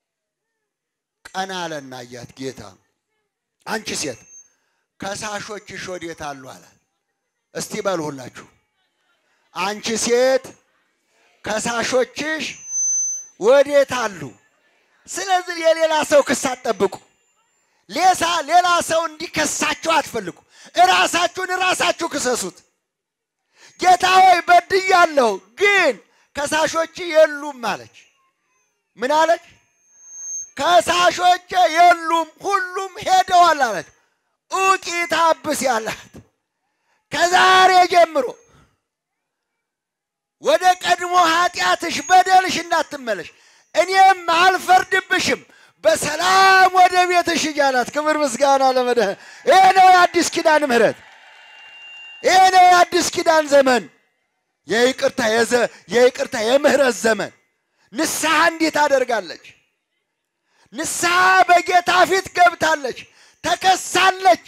ቀና አለና አያት ጌታ፣ አንቺ ሴት ከሳሾችሽ ወዴት አሉ አላት። እስቲ በሉ ሁላችሁ፣ አንቺ ሴት ከሳሾችሽ ወዴት አሉ? ስለዚህ የሌላ ሰው ክስ አትጠብቁ። ሌሳ ሌላ ሰው እንዲከሳችሁ አትፈልጉ። እራሳችሁን እራሳችሁ ክሰሱት። ጌታ ሆይ በድያለሁ፣ ግን ከሳሾች የሉም አለች። ምን አለች? ከሳሾች የሉም፣ ሁሉም ሄደዋል አለች። ኡቂ ታብስ ያላት ከዛሬ ጀምሮ ወደ ቀድሞ ኃጢአትሽ በደልሽ እንዳትመለሽ እኔም አልፈርድብሽም በሰላም ወደ ቤትሽ ሂጂ አላት። ክብር ምስጋና ለመድህ ይሄ ነው የአዲስ ኪዳን ምሕረት። ይሄ ነው የአዲስ ኪዳን ዘመን የይቅርታ የይቅርታ የምህረት ዘመን። ንስሐ እንዲህ ታደርጋለች። ንስሐ በጌታ ፊት ገብታለች፣ ተከሳለች።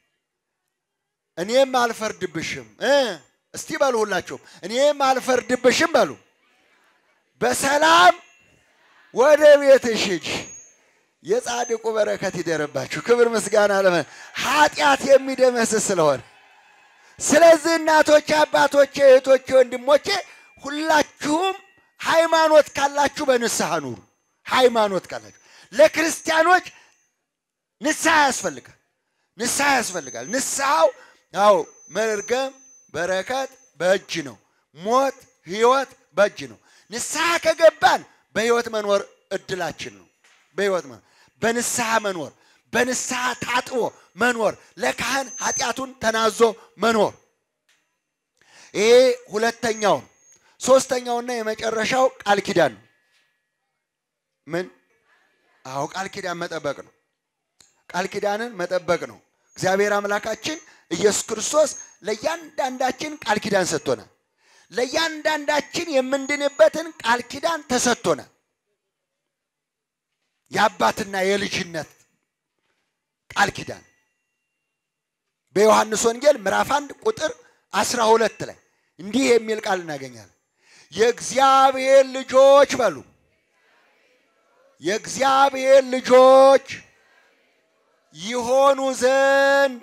እኔም አልፈርድብሽም እስቲ በሉ ሁላችሁም፣ እኔም አልፈርድብሽም በሉ። በሰላም ወደ ቤትሽ ሂጂ። የጻድቁ በረከት ይደርባችሁ። ክብር ምስጋና ለመ ኃጢአት የሚደመስስ ስለሆነ ስለዚህ እናቶቼ፣ አባቶቼ፣ እህቶቼ፣ ወንድሞቼ ሁላችሁም ሃይማኖት ካላችሁ በንስሐ ኑሩ። ሃይማኖት ካላችሁ ለክርስቲያኖች ንስሐ ያስፈልጋል። ንስሐ ያስፈልጋል። ንስሐው ያው መርገም በረከት በእጅ ነው። ሞት ህይወት በእጅ ነው። ንስሐ ከገባን በህይወት መኖር እድላችን ነው። በህይወት መኖር በንስሐ መኖር በንስሐ ታጥቦ መኖር ለካህን ኃጢአቱን ተናዞ መኖር ይሄ ሁለተኛው ነው። ሶስተኛውና የመጨረሻው ቃል ኪዳን ነው። ምን? አዎ ቃል ኪዳን መጠበቅ ነው። ቃል ኪዳንን መጠበቅ ነው። እግዚአብሔር አምላካችን ኢየሱስ ክርስቶስ ለእያንዳንዳችን ቃል ኪዳን ሰጥቶናል። ለእያንዳንዳችን የምንድንበትን ቃል ኪዳን ተሰጥቶናል። የአባትና የልጅነት ቃል ኪዳን በዮሐንስ ወንጌል ምዕራፍ አንድ ቁጥር አስራ ሁለት ላይ እንዲህ የሚል ቃል እናገኛለን። የእግዚአብሔር ልጆች በሉ የእግዚአብሔር ልጆች ይሆኑ ዘንድ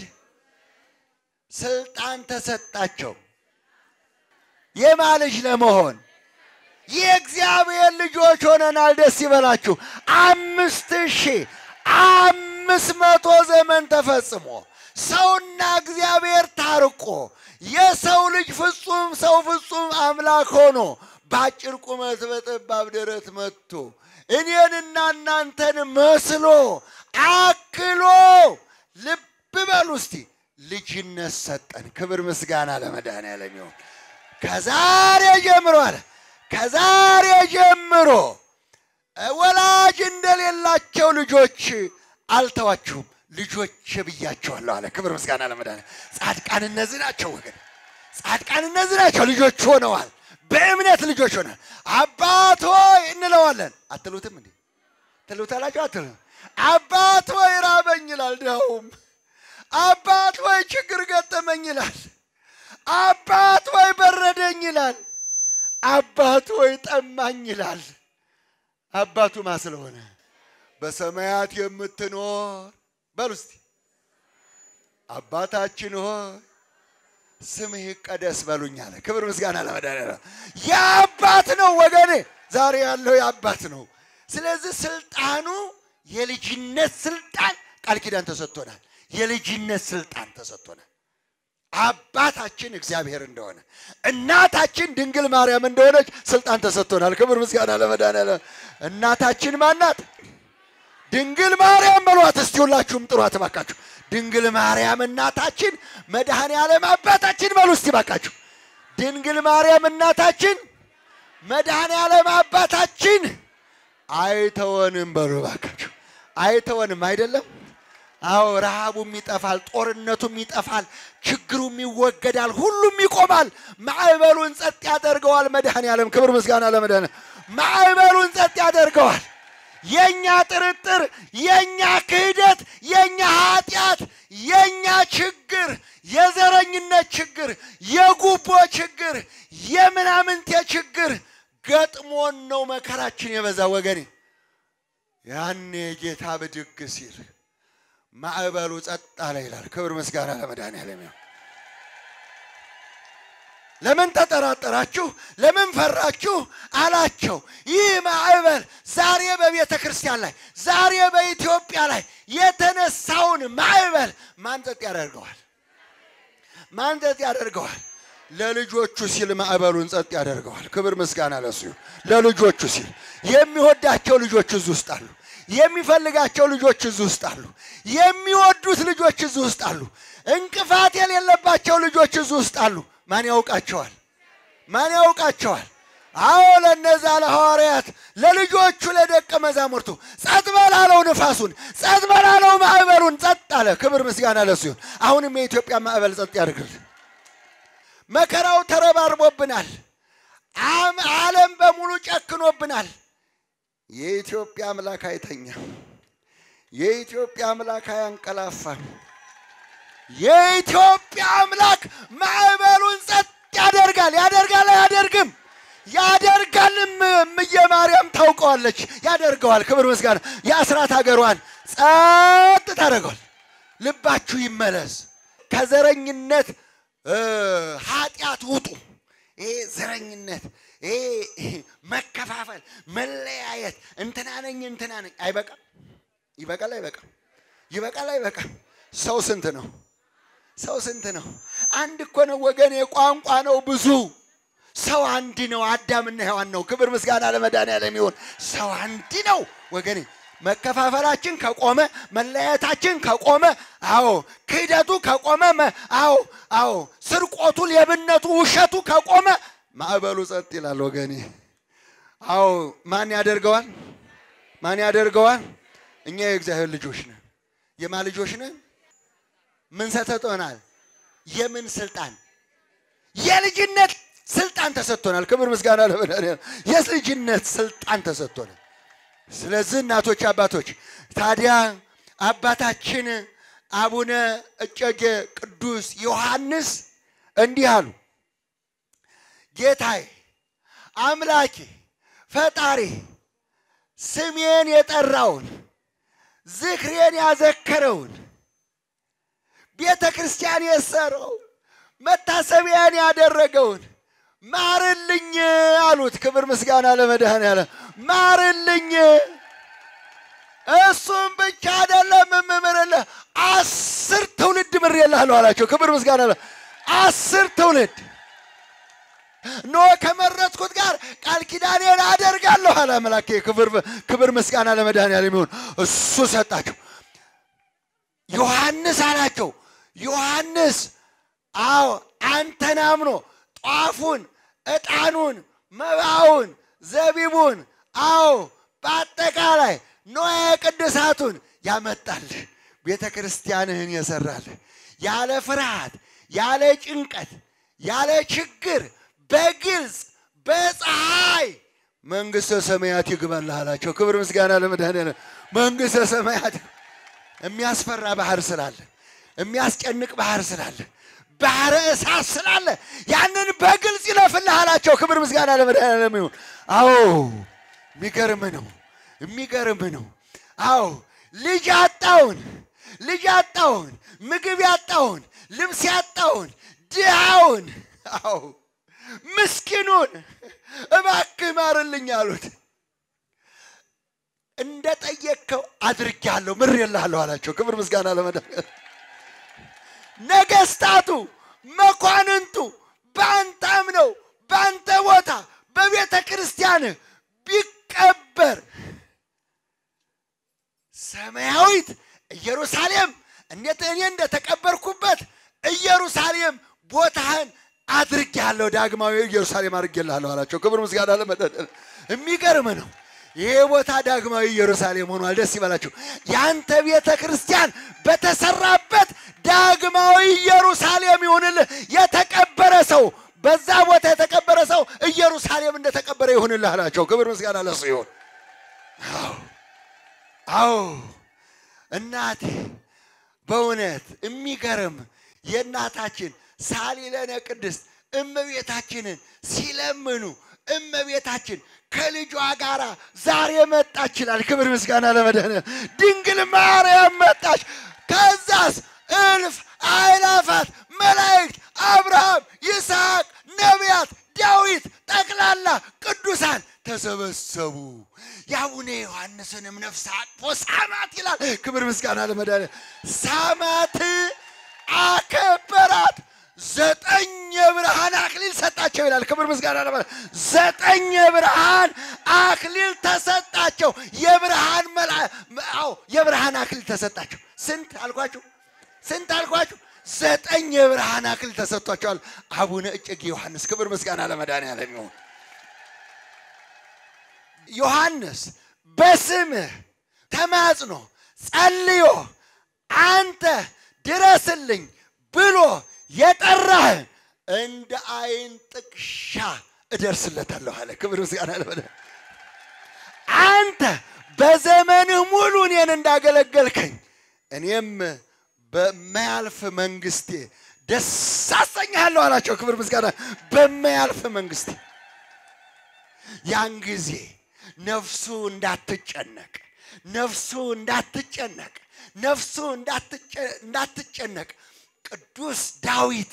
ስልጣን ተሰጣቸው። የማ ልጅ ለመሆን የእግዚአብሔር ልጆች ሆነናል። ደስ ይበላችሁ። አምስት ሺህ አምስት መቶ ዘመን ተፈጽሞ ሰውና እግዚአብሔር ታርቆ የሰው ልጅ ፍጹም ሰው ፍጹም አምላክ ሆኖ በአጭር ቁመት በጠባብ ደረት መጥቶ እኔንና እናንተን መስሎ አክሎ ልብ በሉ እስቲ ልጅነት ሰጠን። ክብር ምስጋና ለመድኃኔዓለም ይሁን። ከዛሬ ጀምሮ አለ ከዛሬ ጀምሮ ወላጅ እንደሌላቸው ልጆች አልተዋችሁም፣ ልጆች ብያቸዋለሁ አለ። ክብር ምስጋና ለመድኃኔዓለም። ጻድቃን እነዚህ ናቸው ወገን፣ ጻድቃን እነዚህ ናቸው። ልጆች ሆነዋል። በእምነት ልጆች ሆነዋል። አባት ሆይ እንለዋለን። አትሉትም እንዴ? ትሉታላችሁ? አትሉ አባት ሆይ ራበኝ ይላል። ድኸውም አባት ሆይ ችግር ገጠመኝ ይላል። አባት ሆይ በረደኝ ይላል። አባት ሆይ ጠማኝ ይላል። አባቱ ማ ስለሆነ በሰማያት የምትኖር በሉ እስቲ አባታችን ሆይ ስምህ ይቀደስ በሉኝ አለ። ክብር ምስጋና ለመድኃኒዓለም። የአባት ነው ወገኔ፣ ዛሬ ያለው የአባት ነው። ስለዚህ ስልጣኑ የልጅነት ስልጣን ቃል ኪዳን ተሰጥቶናል። የልጅነት ስልጣን ተሰጥቶናል። አባታችን እግዚአብሔር እንደሆነ እናታችን ድንግል ማርያም እንደሆነች ስልጣን ተሰጥቶናል። ክብር ምስጋና ለመድኃኒዓለም። እናታችን ማናት? ድንግል ማርያም በሏት እስቲ ሁላችሁም ጥሯት እባካችሁ። ድንግል ማርያም እናታችን፣ መድኃኔ ዓለም አባታችን በሉ እስቲ እባካችሁ። ድንግል ማርያም እናታችን፣ መድኃኔ ዓለም አባታችን አይተወንም በሉ እባካችሁ። አይተወንም አይደለም? አዎ ረሃቡም ይጠፋል፣ ጦርነቱም ይጠፋል፣ ችግሩም ይወገዳል፣ ሁሉም ይቆማል። ማዕበሉን ጸጥ ያደርገዋል መድኃኔ ዓለም። ክብር ምስጋና ለመድኃኔ ማዕበሉን ጸጥ ያደርገዋል። የኛ ጥርጥር፣ የኛ ክህደት፣ የኛ ኃጢአት፣ የኛ ችግር፣ የዘረኝነት ችግር፣ የጉቦ ችግር፣ የምናምንቴ ችግር ገጥሞን ነው መከራችን የበዛ ወገኔ። ያኔ ጌታ ብድግ ሲል ማዕበሉ ጸጥ አለ ይላል። ክብር ምስጋና ለመድኃኔዓለም ይሁን። ለምን ተጠራጠራችሁ? ለምን ፈራችሁ? አላቸው። ይህ ማዕበል ዛሬ በቤተ ክርስቲያን ላይ ዛሬ በኢትዮጵያ ላይ የተነሳውን ማዕበል ማን ጸጥ ያደርገዋል? ማን ጸጥ ያደርገዋል? ለልጆቹ ሲል ማዕበሉን ጸጥ ያደርገዋል። ክብር ምስጋና ለሱ ይሁን። ለልጆቹ ሲል የሚወዳቸው ልጆች እዚህ ውስጥ አሉ። የሚፈልጋቸው ልጆች እዚህ ውስጥ አሉ። የሚወዱት ልጆች እዚህ ውስጥ አሉ። እንቅፋት የሌለባቸው ልጆች እዚህ ውስጥ አሉ። ማን ያውቃቸዋል? ማን ያውቃቸዋል? አዎ ለነዛ ለሐዋርያት ለልጆቹ ለደቀ መዛሙርቱ ጸጥ በላለው ንፋሱን፣ ጸጥ በላለው ማዕበሉን ጸጥ አለ። ክብር ምስጋና ለሱ ይሁን። አሁንም የኢትዮጵያ ማዕበል ጸጥ ያድርግልን። መከራው ተረባርቦብናል። ዓለም በሙሉ ጨክኖብናል። የኢትዮጵያ አምላክ አይተኛም። የኢትዮጵያ አምላክ አያንቀላፋም። የኢትዮጵያ አምላክ ማዕበሉን ጸጥ ያደርጋል። ያደርጋል አያደርግም? ያደርጋልም። እምዬ ማርያም ታውቀዋለች። ያደርገዋል። ክብር ምስጋና። የአስራት ሀገሯን ጸጥ ታደርገዋል። ልባችሁ ይመለስ። ከዘረኝነት ኃጢአት ውጡ። ይሄ ዘረኝነት፣ ይሄ መከፋፈል፣ መለያየት፣ እንትና ነኝ እንትና ነኝ አይበቃም። ይበቃል አይበቃም? ይበቃል አይበቃም? ሰው ስንት ነው? ሰው ስንት ነው? አንድ እኮ ነው ወገኔ። ቋንቋ ነው ብዙ። ሰው አንድ ነው። አዳምና ሔዋን ነው። ክብር ምስጋና ለመድኃኒዓለም ይሁን። ሰው አንድ ነው ወገኔ። መከፋፈላችን ከቆመ መለያየታችን ከቆመ፣ አዎ ክህደቱ ከቆመ፣ መ- አዎ አዎ ስርቆቱ፣ ሌብነቱ፣ ውሸቱ ከቆመ ማዕበሉ ጸጥ ይላል ወገኔ። አዎ ማን ያደርገዋል? ማን ያደርገዋል? እኛ የእግዚአብሔር ልጆች ነን። የማ ልጆች ነን? ምን ሰጥቶናል? የምን ስልጣን? የልጅነት ስልጣን ተሰጥቶናል። ክብር ምስጋና ለመድኃኒዓለም። የልጅነት ስልጣን ተሰጥቶናል። ስለዚህ እናቶች፣ አባቶች ታዲያ አባታችን አቡነ እጨጌ ቅዱስ ዮሐንስ እንዲህ አሉ። ጌታዬ አምላኬ ፈጣሪ ስሜን የጠራውን ዝክሬን ያዘከረውን ቤተ ክርስቲያን የሰራው መታሰቢያን ያደረገውን ማርልኝ አሉት። ክብር ምስጋና ለመድኃኔዓለም። ማርልኝ። እሱም ብቻ አይደለም የምምርልህ አስር ትውልድ ምሬልሃለሁ አላቸው። ክብር ምስጋና ለ አስር ትውልድ ኖ ከመረጥኩት ጋር ቃል ኪዳኔን አደርጋለሁ አለ አምላኬ። ክብር ክብር ምስጋና ለመድኃኔዓለም ይሁን። እሱ ሰጣቸው። ዮሐንስ አላቸው። ዮሐንስ አዎ አንተን አምኖ ጧፉን፣ ዕጣኑን፣ መባውን፣ ዘቢቡን አዎ በአጠቃላይ ንዋየ ቅድሳቱን ያመጣልህ ቤተ ክርስቲያንህን የሰራልህ ያለ ፍርሃት፣ ያለ ጭንቀት፣ ያለ ችግር በግልጽ በፀሐይ መንግሥተ ሰማያት ይግባልህ አላቸው። ክብር ምስጋና ለመድኃኔዓለም። መንግሥተ ሰማያት የሚያስፈራ ባህር ስላለ የሚያስጨንቅ ባህር ስላለ ባህረ እሳት ስላለ ያንን በግልጽ ይለፍልህ አላቸው። ክብር ምስጋና ለመድኃኔዓለም ይሁን። አዎ የሚገርም ነው፣ የሚገርም ነው። አዎ ልጅ ያጣውን ልጅ ያጣውን ምግብ ያጣውን ልብስ ያጣውን ድሃውን አዎ ምስኪኑን እባክህ ማርልኝ አሉት። እንደ ጠየቅከው አድርጌአለሁ ምሬልሃለሁ አላቸው። ክብር ምስጋና ለመድኃኔዓለም። ነገስታቱ መኳንንቱ በአንተ አምነው በአንተ ቦታ በቤተ ክርስቲያንህ ቢቀበር ሰማያዊት ኢየሩሳሌም እንዴት እኔ እንደተቀበርኩበት ኢየሩሳሌም ቦታህን አድርጌአለሁ፣ ዳግማዊ ኢየሩሳሌም አድርጌልሃለሁ አላቸው። ክብር ምስጋና ለመድኃኔዓለም። የሚገርም ነው። ይሄ ቦታ ዳግማዊ ኢየሩሳሌም ሆኗል። ደስ ይበላችሁ። ያንተ ቤተ ክርስቲያን በተሰራበት ዳግማዊ ኢየሩሳሌም ይሁንልህ። የተቀበረ ሰው በዛ ቦታ የተቀበረ ሰው ኢየሩሳሌም እንደተቀበረ ይሁንልህ አላቸው። ክብር ምስጋና ለሱ ይሁን። አዎ አዎ እናቴ በእውነት የሚገርም የእናታችን ሳሊለነ ቅድስት እመቤታችንን ሲለምኑ እመቤታችን ከልጇ ጋር ዛሬ መጣች ይላል። ክብር ምስጋና ለመድኃኔዓለም። ድንግል ማርያም መጣች። ከዛስ እልፍ አእላፋት መላእክት፣ አብርሃም፣ ይስሐቅ፣ ነቢያት፣ ዳዊት ጠቅላላ ቅዱሳን ተሰበሰቡ። የአቡነ ዮሐንስንም ነፍስ አቅፎ ሳማት ይላል። ክብር ምስጋና ለመድኃኔዓለም። ሳማት፣ አከበራት። ዘጠኝ የብርሃን አክሊል ሰጣቸው ይላል። ክብር ምስጋና ለማለት ዘጠኝ የብርሃን አክሊል ተሰጣቸው። የብርሃን መላ አዎ የብርሃን አክሊል ተሰጣቸው። ስንት አልኳችሁ? ስንት አልኳችሁ? ዘጠኝ የብርሃን አክሊል ተሰጥቷቸዋል። አቡነ እጨጌ ዮሐንስ ክብር ምስጋና ለመድኃኔዓለም ይሁን። ዮሐንስ በስምህ ተማጽኖ ጸልዮ አንተ ድረስልኝ ብሎ የጠራህ እንደ አይን ጥቅሻ እደርስለታለሁ አለ። ክብር ምስጋና ለመድኃኔዓለም። አንተ በዘመንህ ሙሉ እኔን እንዳገለገልከኝ እኔም በማያልፍ መንግስቴ ደስ አሰኝሃለሁ አላቸው። ክብር ምስጋና በማያልፍ መንግስቴ ያን ጊዜ ነፍሱ እንዳትጨነቅ ነፍሱ እንዳትጨነቅ ነፍሱ እንዳትጨነቅ ቅዱስ ዳዊት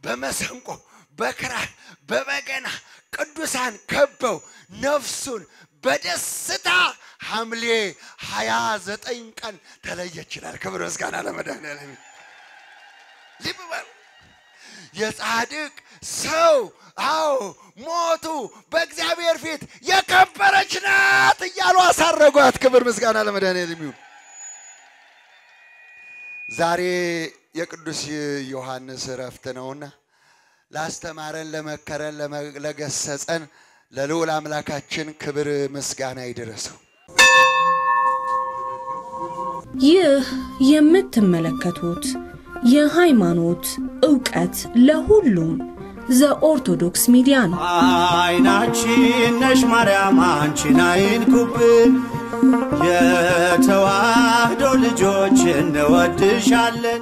በመሰንቆ በክራር በበገና ቅዱሳን ከበው ነፍሱን በደስታ ሐምሌ ሀያ ዘጠኝ ቀን ተለየች ይላል። ክብር ምስጋና ለመድኃኔዓለም። ልብ በሉ የጻድቅ ሰው አዎ ሞቱ በእግዚአብሔር ፊት የከበረች ናት እያሉ አሳረጓት። ክብር ምስጋና ለመድኃኔዓለም ይሁን። ዛሬ የቅዱስ ዮሐንስ እረፍት ነውና ላስተማረን፣ ለመከረን፣ ለገሰጸን ለልዑል አምላካችን ክብር ምስጋና ይድረሰው። ይህ የምትመለከቱት የሃይማኖት ዕውቀት ለሁሉም ዘኦርቶዶክስ ሚዲያ ነው። አይናችን ነሽ ማርያም አንቺን አይንኩብን፣ የተዋህዶ ልጆች እንወድሻለን።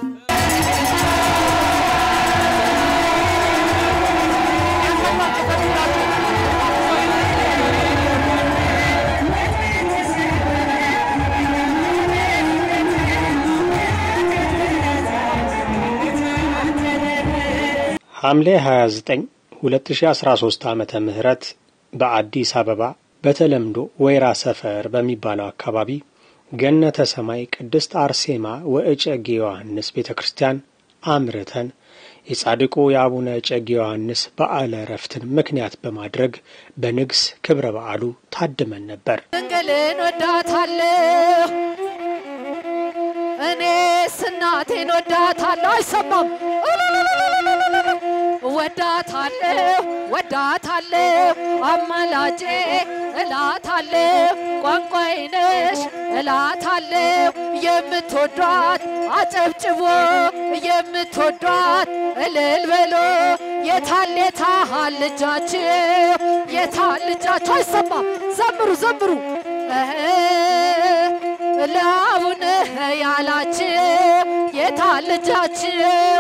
ሐምሌ 29 2013 ዓመተ ምህረት በአዲስ አበባ በተለምዶ ወይራ ሰፈር በሚባለው አካባቢ ገነተ ሰማይ ቅድስት አርሴማ ወእጨጌ ዮሐንስ ቤተ ክርስቲያን አምርተን የጻድቁ የአቡነ እጨጌ ዮሐንስ በዓለ ዕረፍትን ምክንያት በማድረግ በንግስ ክብረ በዓሉ ታድመን ነበር። ድንግልን ወዳታለሁ እኔስ እናቴን ወዳታለሁ። አይሰማም ወዳታለሁ ወዳታለሁ አማላጄ እላታለሁ ቋንቋዬ ነሽ እላታለሁ የምትወዷት አጨብጭቦ የምትወዷት እልል በሎ የታል የታል ልጃችሁ የታል ልጃችሁ አይሰማም ዘምሩ ዘምሩ ለአቡነ ያላችሁ የታል ልጃችሁ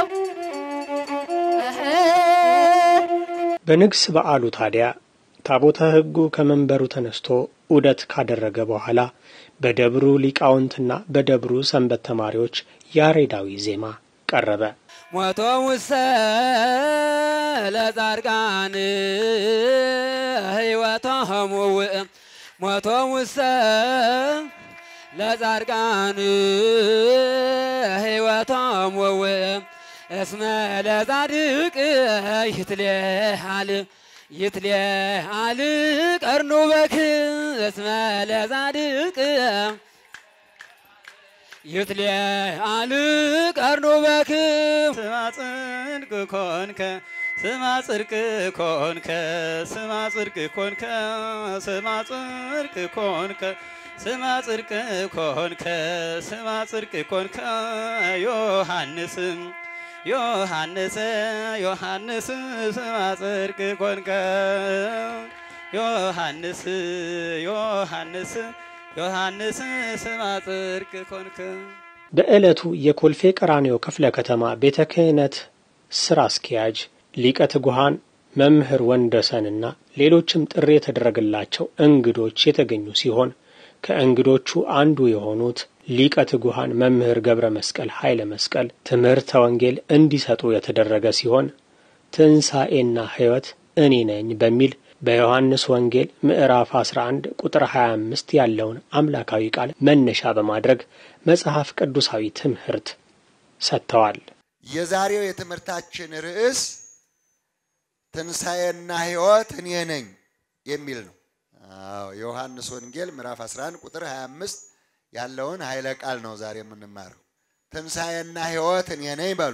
በንግስ በዓሉ ታዲያ ታቦተ ሕጉ ከመንበሩ ተነስቶ ዑደት ካደረገ በኋላ በደብሩ ሊቃውንትና በደብሩ ሰንበት ተማሪዎች ያሬዳዊ ዜማ ቀረበ። ሞቶ ውሰ ለጻድቃን ሕይወቶሙ ውእ ሞቶ ውሰ ለጻድቃን ሕይወቶሙ ውእ እስመ ለጻድቅ ይትሌሃል ይትሌሃል ቀርኑ በክ እስመ ለጻድቅ ይትሌሃል ቀርኑ በክ ስማ ጽድቅ ኮንከ ስማ ጽድቅ ኮንከ ስማ ጽድቅ ኮንከ ስማ ጽድቅ ኮንከ ስማ ጽድቅ ኮንከ ስማ ጽድቅ ኮንከ ዮሐንስም ዮሐንስ ዮሐንስ ስማ ጽድቅ ኮንከ ዮሐንስ ዮሐንስ ዮሐንስ ስማ ጽድቅ ኮንከ በዕለቱ የኮልፌ ቀራኒዮ ክፍለ ከተማ ቤተ ክህነት ስራ አስኪያጅ ሊቀ ትጉሃን መምህር ወንደሰንና ሌሎችም ጥሪ የተደረገላቸው እንግዶች የተገኙ ሲሆን ከእንግዶቹ አንዱ የሆኑት ሊቀ ትጉሃን መምህር ገብረ መስቀል ኃይለ መስቀል ትምህርተ ወንጌል እንዲሰጡ የተደረገ ሲሆን ትንሣኤና ሕይወት እኔ ነኝ በሚል በዮሐንስ ወንጌል ምዕራፍ 11 ቁጥር 25 ያለውን አምላካዊ ቃል መነሻ በማድረግ መጽሐፍ ቅዱሳዊ ትምህርት ሰጥተዋል። የዛሬው የትምህርታችን ርዕስ ትንሣኤና ሕይወት እኔ ነኝ የሚል ነው። አዎ የዮሐንስ ወንጌል ምዕራፍ 11 ቁጥር 25 ያለውን ኃይለ ቃል ነው ዛሬ የምንማረው። ትንሣኤና ሕይወት እኔ ነኝ በሉ።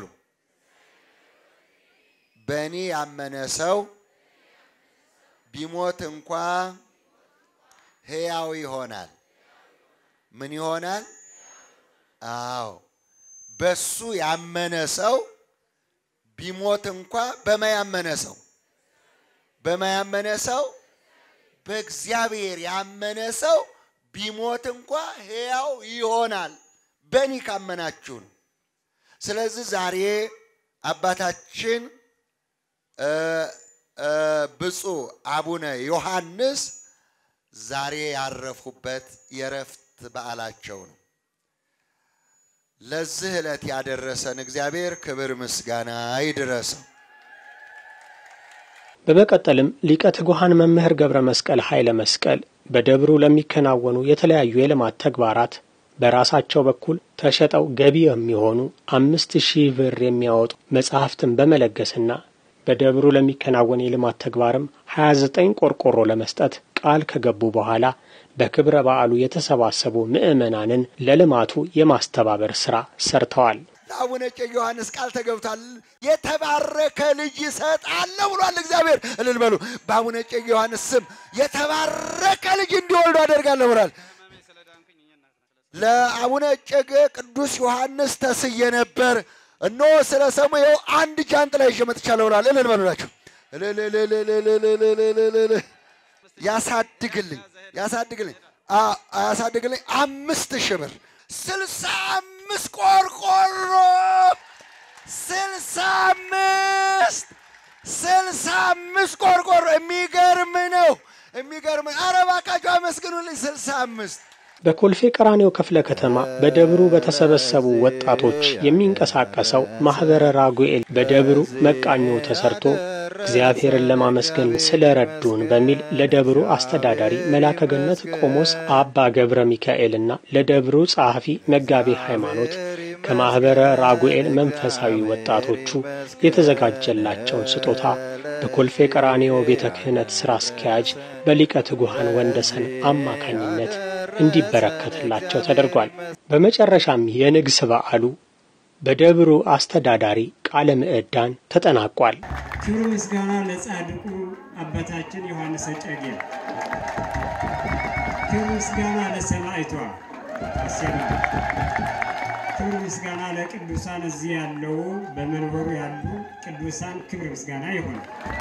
በእኔ ያመነ ሰው ቢሞት እንኳ ሕያው ይሆናል። ምን ይሆናል? አዎ በሱ ያመነ ሰው ቢሞት እንኳ በማያመነ ሰው በማያመነ ሰው በእግዚአብሔር ያመነ ሰው ቢሞት እንኳ ሕያው ይሆናል። በእኔ ካመናችሁ ነው። ስለዚህ ዛሬ አባታችን ብፁዕ አቡነ ዮሐንስ ዛሬ ያረፉበት የእረፍት በዓላቸው ነው። ለዚህ ዕለት ያደረሰን እግዚአብሔር ክብር ምስጋና ይድረሰው። በመቀጠልም ሊቀ ትጉሃን መምህር ገብረ መስቀል ኃይለ መስቀል በደብሩ ለሚከናወኑ የተለያዩ የልማት ተግባራት በራሳቸው በኩል ተሸጠው ገቢ የሚሆኑ አምስት ሺህ ብር የሚያወጡ መጽሐፍትን በመለገስና በደብሩ ለሚከናወን የልማት ተግባርም 29 ቆርቆሮ ለመስጠት ቃል ከገቡ በኋላ በክብረ በዓሉ የተሰባሰቡ ምዕመናንን ለልማቱ የማስተባበር ሥራ ሰርተዋል። ለአቡነ እጨጌ ዮሐንስ ቃል ተገብቷል። የተባረከ ልጅ ይሰጣለሁ ብሏል እግዚአብሔር። እልል በሉ። በአቡነ እጨጌ ዮሐንስ ስም የተባረከ ልጅ እንዲወልዱ አደርጋለሁ ብሏል። ለአቡነ እጨጌ ቅዱስ ዮሐንስ ተስዬ ነበር። እነሆ ስለ ሰሙ ይኸው አንድ ጃንጥላ ይዤ መጥቻለሁ ብሏል። እልል በሉላችሁ። እልልልልልልልልልል ያሳድግልኝ ያሳድግልኝ አ- ያሳድግልኝ አምስት ሺህ ብር ስልሳ አምስት ቆርቆሮ ስልሳ አምስት ስልሳ አምስት ቆርቆሮ የሚገርም ነው የሚገርም ኧረ እባካችሁ አመስግኑልኝ ስልሳ አምስት በኮልፌ ቀራኒዮ ክፍለ ከተማ በደብሩ በተሰበሰቡ ወጣቶች የሚንቀሳቀሰው ማኅበረ ራጉኤል በደብሩ መቃኞ ተሰርቶ እግዚአብሔርን ለማመስገን ስለረዱን በሚል ለደብሩ አስተዳዳሪ መላከ ገነት ቆሞስ አባ ገብረ ሚካኤልና ለደብሩ ጸሐፊ መጋቤ ሃይማኖት ከማኅበረ ራጉኤል መንፈሳዊ ወጣቶቹ የተዘጋጀላቸውን ስጦታ በኮልፌ ቀራኒዮ ቤተ ክህነት ሥራ አስኪያጅ በሊቀ ትጉሃን ወንደሰን አማካኝነት እንዲበረከትላቸው ተደርጓል። በመጨረሻም የንግስ በዓሉ በደብሩ አስተዳዳሪ ቃለ ምዕዳን ተጠናቋል። ክብር ምስጋና ለጻድቁ አባታችን ዮሐንስ እጨጌ፣ ክብር ምስጋና ለሰማዕቷ አርሴማ፣ ክብር ምስጋና ለቅዱሳን እዚህ ያለው በመንበሩ ያሉ ቅዱሳን ክብር ምስጋና ይሁን።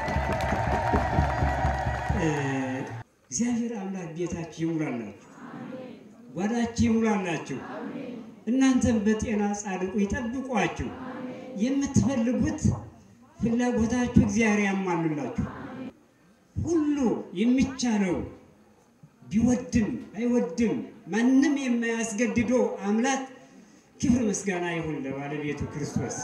እ፣ እግዚአብሔር አምላክ ቤታችሁ ይሙላላችሁ፣ ጓዳችሁ ይሙላላችሁ። እናንተም በጤና ጻድቁ ይጠብቋችሁ። የምትፈልጉት ፍላጎታችሁ እግዚአብሔር ያሟሉላችሁ። ሁሉ የሚቻለው ቢወድም አይወድም ማንም የማያስገድደው አምላክ ክብር ምስጋና ይሁን ለባለቤቱ ክርስቶስ።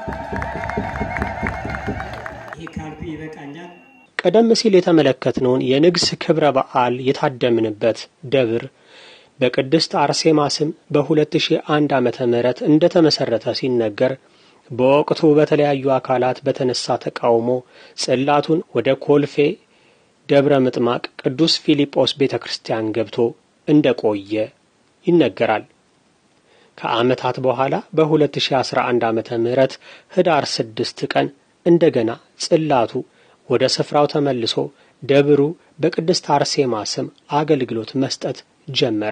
ይህ ካልኩ ይበቃኛል። ቀደም ሲል የተመለከትነውን የንግስ ክብረ በዓል የታደምንበት ደብር በቅድስት አርሴማ ስም በ2001 ዓመተ ምህረት እንደተመሰረተ ሲነገር በወቅቱ በተለያዩ አካላት በተነሳ ተቃውሞ ጽላቱን ወደ ኮልፌ ደብረ ምጥማቅ ቅዱስ ፊልጶስ ቤተ ክርስቲያን ገብቶ እንደቆየ ይነገራል። ከዓመታት በኋላ በ2011 ዓመተ ምህረት ህዳር ስድስት ቀን እንደገና ጽላቱ ወደ ስፍራው ተመልሶ ደብሩ በቅድስት አርሴማ ስም አገልግሎት መስጠት ጀመረ።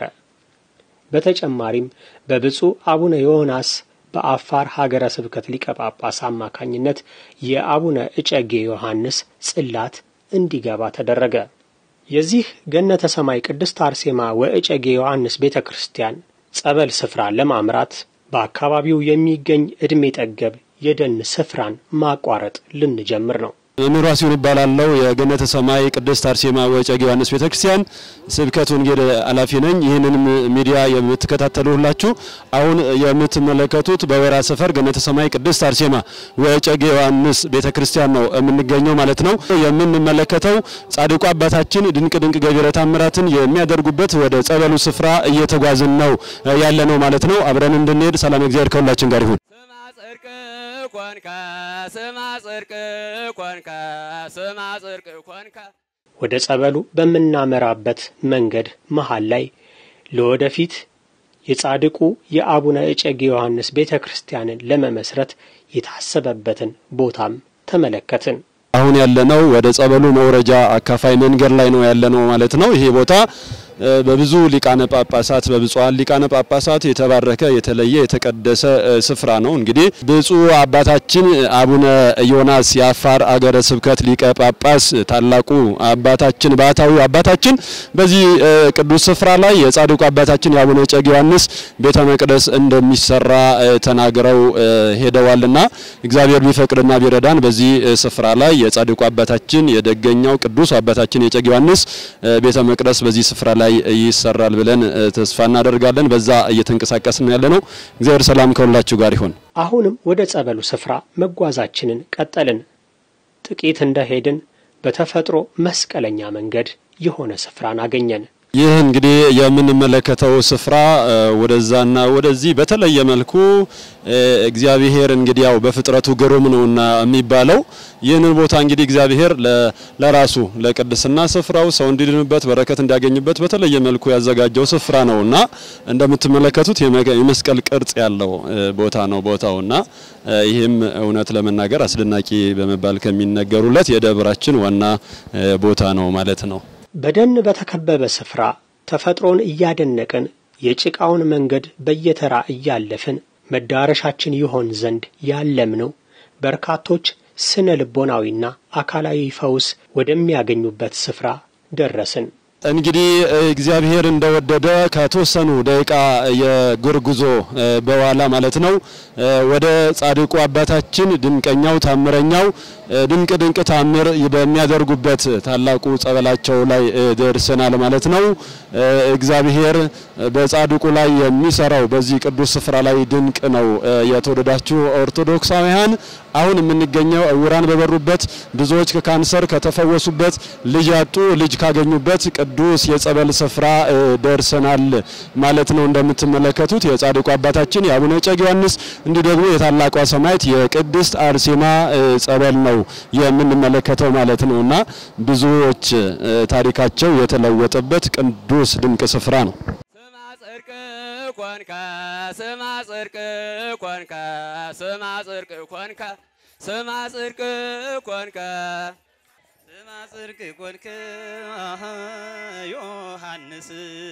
በተጨማሪም በብፁዕ አቡነ ዮናስ በአፋር ሀገረ ስብከት ሊቀ ጳጳስ አማካኝነት የአቡነ እጨጌ ዮሐንስ ጽላት እንዲገባ ተደረገ። የዚህ ገነተ ሰማይ ቅድስት አርሴማ ወእጨጌ ዮሐንስ ቤተ ክርስቲያን ጸበል ስፍራ ለማምራት በአካባቢው የሚገኝ ዕድሜ ጠገብ የደን ስፍራን ማቋረጥ ልንጀምር ነው። መምህሩ ሲሆን ይባላለው የገነተ ሰማይ ቅድስት አርሴማ ወእጨጌ ዮሐንስ ቤተክርስቲያን ስብከት ወንጌል ኃላፊ ነኝ። ይህንንም ሚዲያ የምትከታተሉ ሁላችሁ አሁን የምትመለከቱት በወራ ሰፈር ገነተ ሰማይ ቅድስት አርሴማ ወእጨጌ ዮሐንስ ቤተክርስቲያን ነው የምንገኘው ማለት ነው። የምንመለከተው ጻድቁ አባታችን ድንቅ ድንቅ ገቢረ ተአምራትን የሚያደርጉበት ወደ ጸበሉ ስፍራ እየተጓዝን ነው ያለ ነው ማለት ነው። አብረን እንድንሄድ ሰላም እግዚአብሔር ከሁላችን ጋር ይሁን። ስማ ጽድቅ ኮንከ ስማ ጽድቅ ኮንከ ስማ ጽድቅ ኮንከ ወደ ጸበሉ በምናመራበት መንገድ መሃል ላይ ለወደፊት የጻድቁ የአቡነ እጨጌ ዮሐንስ ቤተ ክርስቲያንን ለመመስረት የታሰበበትን ቦታም ተመለከትን። አሁን ያለነው ወደ ጸበሉ መውረጃ አካፋይ መንገድ ላይ ነው ያለነው ማለት ነው። ይሄ ቦታ እ፣ በብዙ ሊቃነ ጳጳሳት በብፁዓን ሊቃነ ጳጳሳት የተባረከ የተለየ የተቀደሰ እ፣ ስፍራ ነው። እንግዲህ ብፁዕ አባታችን አቡነ ዮናስ የአፋር አገረ ስብከት ሊቀ ጳጳስ ታላቁ አባታችን ባህታዊው አባታችን በዚህ እ፣ ቅዱስ ስፍራ ላይ የጻድቁ አባታችን የአቡነ እጨጌ ዮሐንስ ቤተ መቅደስ እንደሚሰራ እ፣ ተናግረው እ፣ ሄደዋልና እግዚአብሔር ቢፈቅድና ቢረዳን በዚህ እ፣ ስፍራ ላይ የጻድቁ አባታችን የደገኛው ቅዱስ አባታችን የእጨጌ ዮሐንስ እ፣ ቤተ መቅደስ በዚህ ስፍራ ላይ ይሰራል ብለን እ፣ ተስፋ እናደርጋለን። በዛ እየተንቀሳቀስን ያለ ነው። እግዚአብሔር ሰላም ከሁላችሁ ጋር ይሁን። አሁንም ወደ ጸበሉ ስፍራ መጓዛችንን ቀጠልን። ጥቂት እንደሄድን በተፈጥሮ መስቀለኛ መንገድ የሆነ ስፍራን አገኘን። ይህ እንግዲህ የምንመለከተው ስፍራ ወደዛና ወደዚህ በተለየ መልኩ እግዚአብሔር እንግዲህ ያው በፍጥረቱ ግሩም ነውና የሚባለው ይህንን ቦታ እንግዲህ እግዚአብሔር ለራሱ ለቅድስና ስፍራው ሰው እንዲድንበት በረከት እንዲያገኝበት በተለየ መልኩ ያዘጋጀው ስፍራ ነውና እንደምትመለከቱት የመስቀል ቅርጽ ያለው ቦታ ነው ቦታውና ይህም እውነት ለመናገር አስደናቂ በመባል ከሚነገሩለት የደብራችን ዋና ቦታ ነው ማለት ነው። በደን በተከበበ ስፍራ ተፈጥሮን እያደነቅን የጭቃውን መንገድ በየተራ እያለፍን መዳረሻችን ይሆን ዘንድ ያለምነው በርካቶች ስነ ልቦናዊና አካላዊ ፈውስ ወደሚያገኙበት ስፍራ ደረስን። እንግዲህ እግዚአብሔር እንደወደደ ከተወሰኑ ደቂቃ የእግር ጉዞ በኋላ ማለት ነው ወደ ጻድቁ አባታችን ድንቀኛው ታምረኛው ድንቅ ድንቅ ታምር በሚያደርጉበት ታላቁ ጸበላቸው ላይ ደርሰናል ማለት ነው። እግዚአብሔር በጻድቁ ላይ የሚሰራው በዚህ ቅዱስ ስፍራ ላይ ድንቅ ነው። የተወደዳችሁ ኦርቶዶክሳውያን አሁን የምንገኘው እውራን በበሩበት ብዙዎች ከካንሰር ከተፈወሱበት ልጅ ያጡ ልጅ ካገኙበት ቅዱስ የጸበል ስፍራ ደርሰናል ማለት ነው። እንደምትመለከቱት የጻድቁ አባታችን የአቡነ እጨጌ ዮሐንስ እንዲህ ደግሞ የታላቋ ሰማዕት የቅድስት አርሴማ ጸበል ነው የምንመለከተው ማለት ነውና ብዙዎች ታሪካቸው የተለወጠበት ቅዱስ ድንቅ ስፍራ ነው። ስማ ጽድቅ ኮንከ ስማ ጽድቅ ኮንከ ስማ ጽድቅ ኮንከ ስማ ጽድቅ ኮንከ ስማ ጽድቅ ኮንከ ዮሐንስ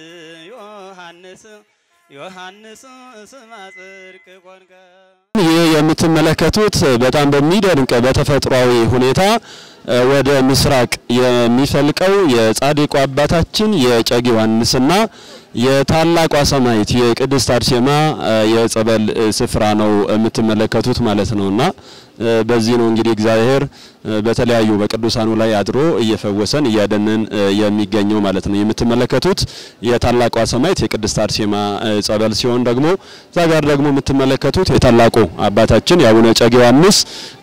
ዮሐንስ ዮሐንስ ስማ ጽድቅ ኮንከ ይህ የምትመለከቱት በጣም በሚደንቅ በተፈጥሯዊ ሁኔታ ወደ ምስራቅ የሚፈልቀው የጻድቁ አባታችን የእጨጌ ዮሐንስና የታላቋ ሰማዕት የቅድስት አርሴማ የጸበል ስፍራ ነው የምትመለከቱት ማለት ነውና በዚህ ነው እንግዲህ እግዚአብሔር በተለያዩ በቅዱሳኑ ላይ አድሮ እየፈወሰን እያደነን የሚገኘው ማለት ነው። የምትመለከቱት የታላቋ ሰማዕት የቅድስት አርሴማ ጸበል ሲሆን ደግሞ እዛ ጋር ደግሞ የምትመለከቱት የታላቁ አባታችን የአቡነ እጨጌ ዮሐንስ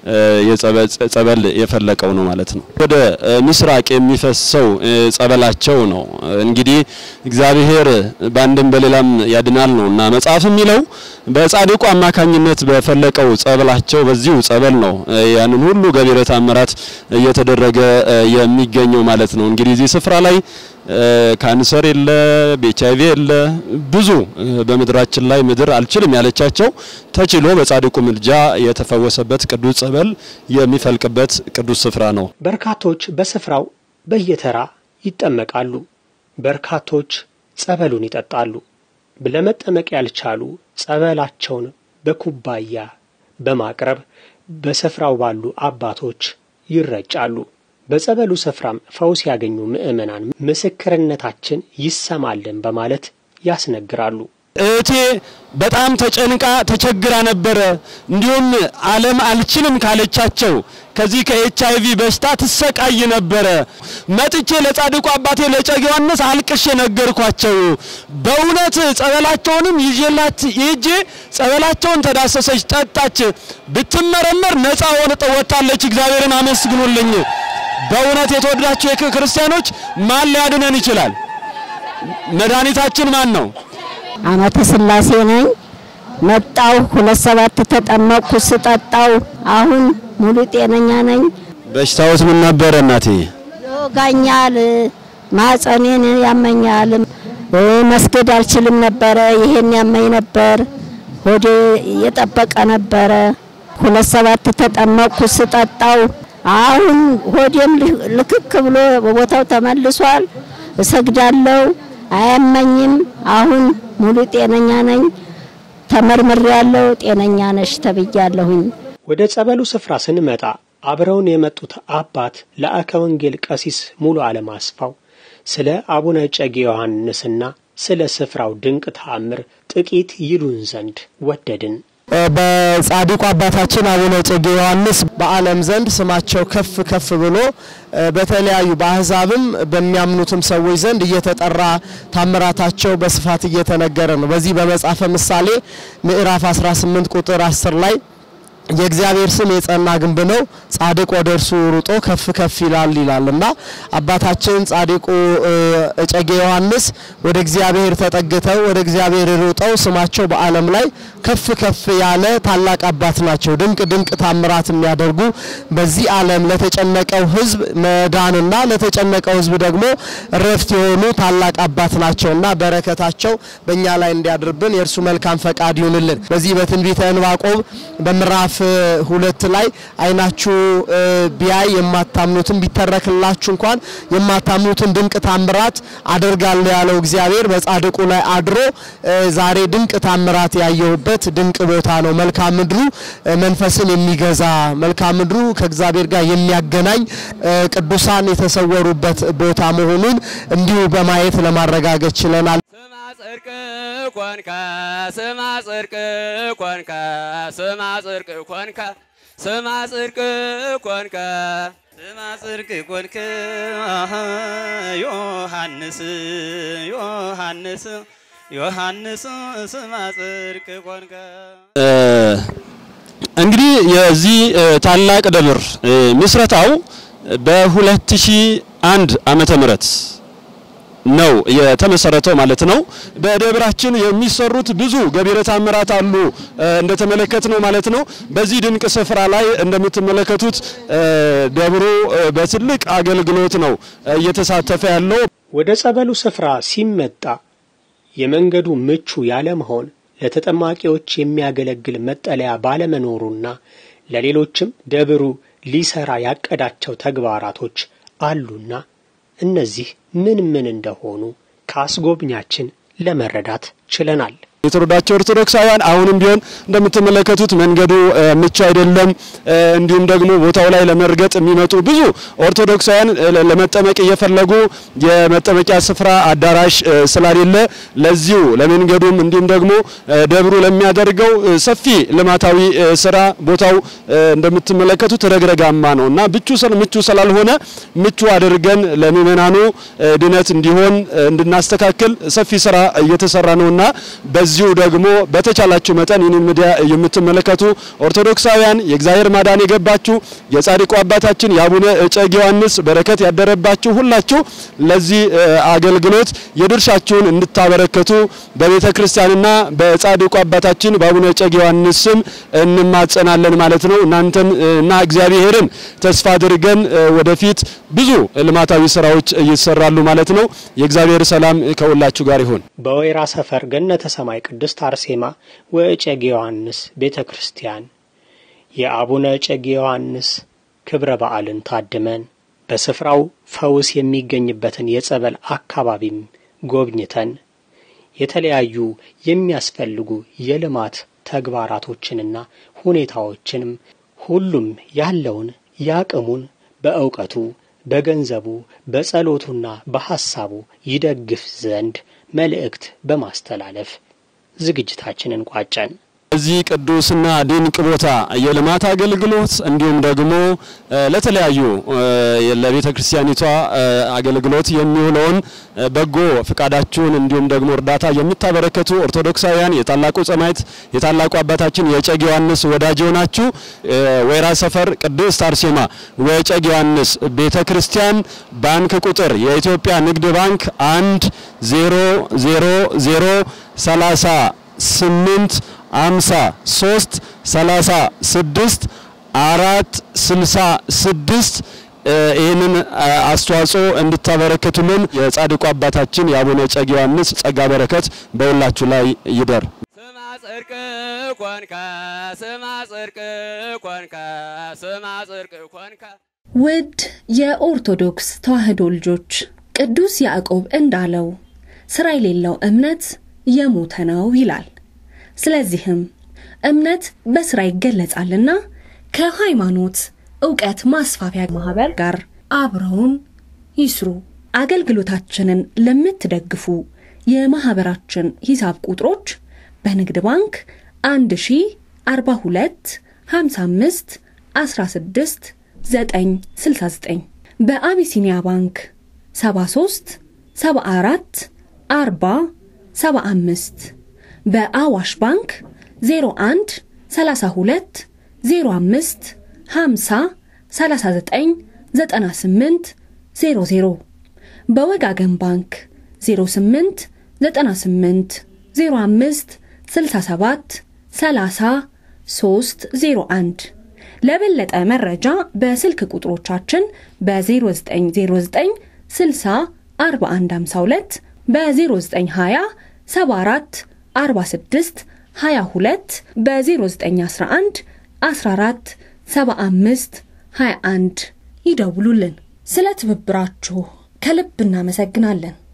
ጸበል የፈለቀው ነው ማለት ነው። ወደ ምስራቅ የሚፈሰው ጸበላቸው ነው። እንግዲህ እግዚአብሔር በአንድም በሌላም ያድናል ነው እና መጽሐፍ የሚለው በጻድቁ አማካኝነት በፈለቀው ጸበላቸው በዚሁ ጸበል ነው ያንን ሁሉ ገቢረ ተአምራት እየተደረገ የሚገኘው ማለት ነው። እንግዲህ እዚህ ስፍራ ላይ ካንሰር የለ፣ ኤች አይ ቪ የለ፣ ብዙ በምድራችን ላይ ምድር አልችልም ያለቻቸው ተችሎ በጻድቁ ምልጃ የተፈወሰበት ቅዱስ ጸበል የሚፈልቅበት ቅዱስ ስፍራ ነው። በርካቶች በስፍራው በየተራ ይጠመቃሉ። በርካቶች ጸበሉን ይጠጣሉ። ለመጠመቅ ያልቻሉ ጸበላቸውን በኩባያ በማቅረብ በስፍራው ባሉ አባቶች ይረጫሉ። በጸበሉ ስፍራም ፈውስ ያገኙ ምዕመናን ምስክርነታችን ይሰማልን በማለት ያስነግራሉ። እህቴ በጣም ተጨንቃ ተቸግራ ነበረ። እንዲሁም ዓለም አልችልም ካለቻቸው ከዚህ ከኤች አይ ቪ በሽታ ትሰቃይ ነበረ። መጥቼ ለጻድቁ አባቴ ለእጨጌ ዮሐንስ አልቅሼ ነገርኳቸው። በእውነት ጸበላቸውንም ይዤላት ይዤ ጸበላቸውን ተዳሰሰች፣ ጠጣች። ብትመረመር ነፃ ወጥታለች። እግዚአብሔርን አመስግኑልኝ። በእውነት የተወደዳችሁ የክርስቲያኖች ማን ሊያድነን ይችላል? መድኃኒታችን ማን ነው? አመተ ስላሴ ነኝ። መጣው ሁለት ሰባት ተጠመቅኩ። ስጠጣው አሁን ሙሉ ጤነኛ ነኝ። በሽታዎት ምን ነበረ እናቴ? ይወጋኛል፣ ማጸኔን ያመኛል፣ መስገድ አልችልም ነበረ። ይሄን ያመኝ ነበር። ሆዴ የጠበቀ ነበረ። ሁለት ሰባት ተጠመቅኩ። ስጠጣው አሁን ሆዴም ልክክ ብሎ በቦታው ተመልሷል። እሰግዳለሁ፣ አያመኝም። አሁን ሙሉ ጤነኛ ነኝ። ተመርምሬያለሁ። ጤነኛ ነሽ ተብያለሁኝ። ወደ ጸበሉ ስፍራ ስንመጣ አብረውን የመጡት አባት ለአከ ወንጌል ቀሲስ ሙሉ ዓለም አስፋው ስለ አቡነ እጨጌ ዮሐንስና ስለ ስፍራው ድንቅ ተአምር ጥቂት ይሉን ዘንድ ወደድን። በጻድቁ አባታችን አቡነ እጨጌ ዮሐንስ በዓለም ዘንድ ስማቸው ከፍ ከፍ ብሎ በተለያዩ በአህዛብም በሚያምኑትም ሰዎች ዘንድ እየተጠራ ታምራታቸው በስፋት እየተነገረ ነው። በዚህ በመጽሐፈ ምሳሌ ምዕራፍ 18 ቁጥር 10 ላይ የእግዚአብሔር ስም የጸና ግንብ ነው፣ ጻድቅ ወደ እርሱ ሩጦ ከፍ ከፍ ይላል ይላል እና አባታችን ጻድቁ እጨጌ ዮሐንስ ወደ እግዚአብሔር ተጠግተው ወደ እግዚአብሔር ሩጠው ስማቸው በዓለም ላይ ከፍ ከፍ ያለ ታላቅ አባት ናቸው። ድንቅ ድንቅ ታምራት የሚያደርጉ በዚህ ዓለም ለተጨነቀው ሕዝብ መዳንና ለተጨነቀው ሕዝብ ደግሞ እረፍት የሆኑ ታላቅ አባት ናቸውና በረከታቸው በእኛ ላይ እንዲያድርብን የእርሱ መልካም ፈቃድ ይሁንልን። በዚህ በትንቢተ ዕንባቆም በምዕራፍ ሁለት ላይ አይናችሁ ቢያይ የማታምኑትን ቢተረክላችሁ እንኳን የማታምኑትን ድንቅ ታምራት አደርጋለሁ ያለው እግዚአብሔር በጻድቁ ላይ አድሮ ዛሬ ድንቅ ታምራት ያየሁበት ድንቅ ቦታ ነው። መልካም ምድሩ መንፈስን የሚገዛ መልካም ምድሩ ከእግዚአብሔር ጋር የሚያገናኝ ቅዱሳን የተሰወሩበት ቦታ መሆኑን እንዲሁ በማየት ለማረጋገጥ ችለናል። ጽድቅ ኮንከ ስማ ጽድቅ ኮንከ ስማ ጽድቅ ኮንከ ስማ ጽድቅ ኮንከ ስማ ጽድቅ ኮንከ አሀ ዮሐንስ ዮሐንስ ዮሐንስ ስማ ጽድቅ ኮንከ እንግዲህ የዚህ ታላቅ ደብር ምስረታው በ2001 ዓመተ ምህረት ነው የተመሰረተው ማለት ነው። በደብራችን የሚሰሩት ብዙ ገቢረ ተአምራት አሉ እንደተመለከት ነው ማለት ነው። በዚህ ድንቅ ስፍራ ላይ እንደምትመለከቱት ደብሩ በትልቅ አገልግሎት ነው እየተሳተፈ ያለው። ወደ ጸበሉ ስፍራ ሲመጣ የመንገዱ ምቹ ያለመሆን ለተጠማቂዎች የሚያገለግል መጠለያ ባለመኖሩና ለሌሎችም ደብሩ ሊሰራ ያቀዳቸው ተግባራቶች አሉና እነዚህ ምን ምን እንደሆኑ ከአስጎብኛችን ለመረዳት ችለናል። የተወደዳቸው ኦርቶዶክሳውያን አሁንም ቢሆን እንደምትመለከቱት መንገዱ ምቹ አይደለም። እንዲሁም ደግሞ ቦታው ላይ ለመርገጥ የሚመጡ ብዙ ኦርቶዶክሳውያን ለመጠመቅ እየፈለጉ የመጠመቂያ ስፍራ አዳራሽ ስላሌለ ለዚሁ ለመንገዱም እንዲሁም ደግሞ ደብሩ ለሚያደርገው ሰፊ ልማታዊ ስራ ቦታው እንደምትመለከቱት ረግረጋማ ነው እና ብቹ ምቹ ስላልሆነ ምቹ አድርገን ለምእመናኑ ድነት እንዲሆን እንድናስተካክል ሰፊ ስራ እየተሰራ ነውና በዚሁ ደግሞ በተቻላችሁ መጠን ይህንን ሚዲያ የምትመለከቱ ኦርቶዶክሳውያን የእግዚአብሔር ማዳን የገባችሁ የጻድቁ አባታችን የአቡነ እጨጌ ዮሐንስ በረከት ያደረባችሁ ሁላችሁ ለዚህ አገልግሎት የድርሻችሁን እንድታበረከቱ በቤተ ክርስቲያንና በጻድቁ አባታችን በአቡነ እጨጌ ዮሐንስ ስም እንማጸናለን ማለት ነው። እናንተን እና እግዚአብሔርን ተስፋ አድርገን ወደፊት ብዙ ልማታዊ ስራዎች ይሰራሉ ማለት ነው። የእግዚአብሔር ሰላም ከሁላችሁ ጋር ይሁን። በወይራ ሰፈር ገነተ ሰማይ ቅድስት አርሴማ ወእጨጌ ዮሐንስ ቤተ ክርስቲያን የአቡነ እጨጌ ዮሐንስ ክብረ በዓልን ታድመን በስፍራው ፈውስ የሚገኝበትን የጸበል አካባቢም ጎብኝተን የተለያዩ የሚያስፈልጉ የልማት ተግባራቶችንና ሁኔታዎችንም ሁሉም ያለውን ያቅሙን በእውቀቱ በገንዘቡ በጸሎቱና በሐሳቡ ይደግፍ ዘንድ መልእክት በማስተላለፍ ዝግጅታችንን ቋጨን። እዚህ ቅዱስና ድንቅ ቦታ የልማት አገልግሎት እንዲሁም ደግሞ ለተለያዩ ለቤተ ክርስቲያኒቷ አገልግሎት የሚውለውን በጎ ፍቃዳችሁን እንዲሁም ደግሞ እርዳታ የምታበረከቱ ኦርቶዶክሳውያን የታላቁ ሰማዕት የታላቁ አባታችን የእጨጌ ዮሐንስ ወዳጅ ናችሁ። ወይራ ሰፈር ቅድስት አርሴማ ወእጨጌ ዮሐንስ ቤተ ክርስቲያን ባንክ ቁጥር የኢትዮጵያ ንግድ ባንክ አንድ ዜሮ ዜሮ ዜሮ ሰላሳ ስምንት አምሳ ሶስት ሰላሳ ስድስት አራት ስልሳ ስድስት ይህንን አስተዋጽኦ እንድታበረከቱልን የጻድቁ አባታችን የአቡነ እጨጌ ዮሐንስ ጸጋ በረከት በሁላችሁ ላይ ይደር። ስማ ጽድቅ ኮንከ ስማ ጽድቅ ኮንከ ስማ ጽድቅ ኮንከ ውድ የኦርቶዶክስ ተዋሕዶ ልጆች ቅዱስ ያዕቆብ እንዳለው ስራ የሌለው እምነት የሞተ ነው ይላል። ስለዚህም እምነት በስራ ይገለጻልና ከሃይማኖት እውቀት ማስፋፊያ ማህበር ጋር አብረውን ይስሩ። አገልግሎታችንን ለምትደግፉ የማህበራችን ሂሳብ ቁጥሮች በንግድ ባንክ 1042 55 16 969 በአቢሲኒያ ባንክ 73 74 40 75 በአዋሽ ባንክ 01 32 05 50 39 98 00 በወጋገን ባንክ 08 98 05 67 30 301 ለበለጠ መረጃ በስልክ ቁጥሮቻችን በ0909 60 4152 በ0920 74 46 22 በ0911 14 75 21 ይደውሉልን። ስለ ትብብራችሁ ከልብ እናመሰግናለን።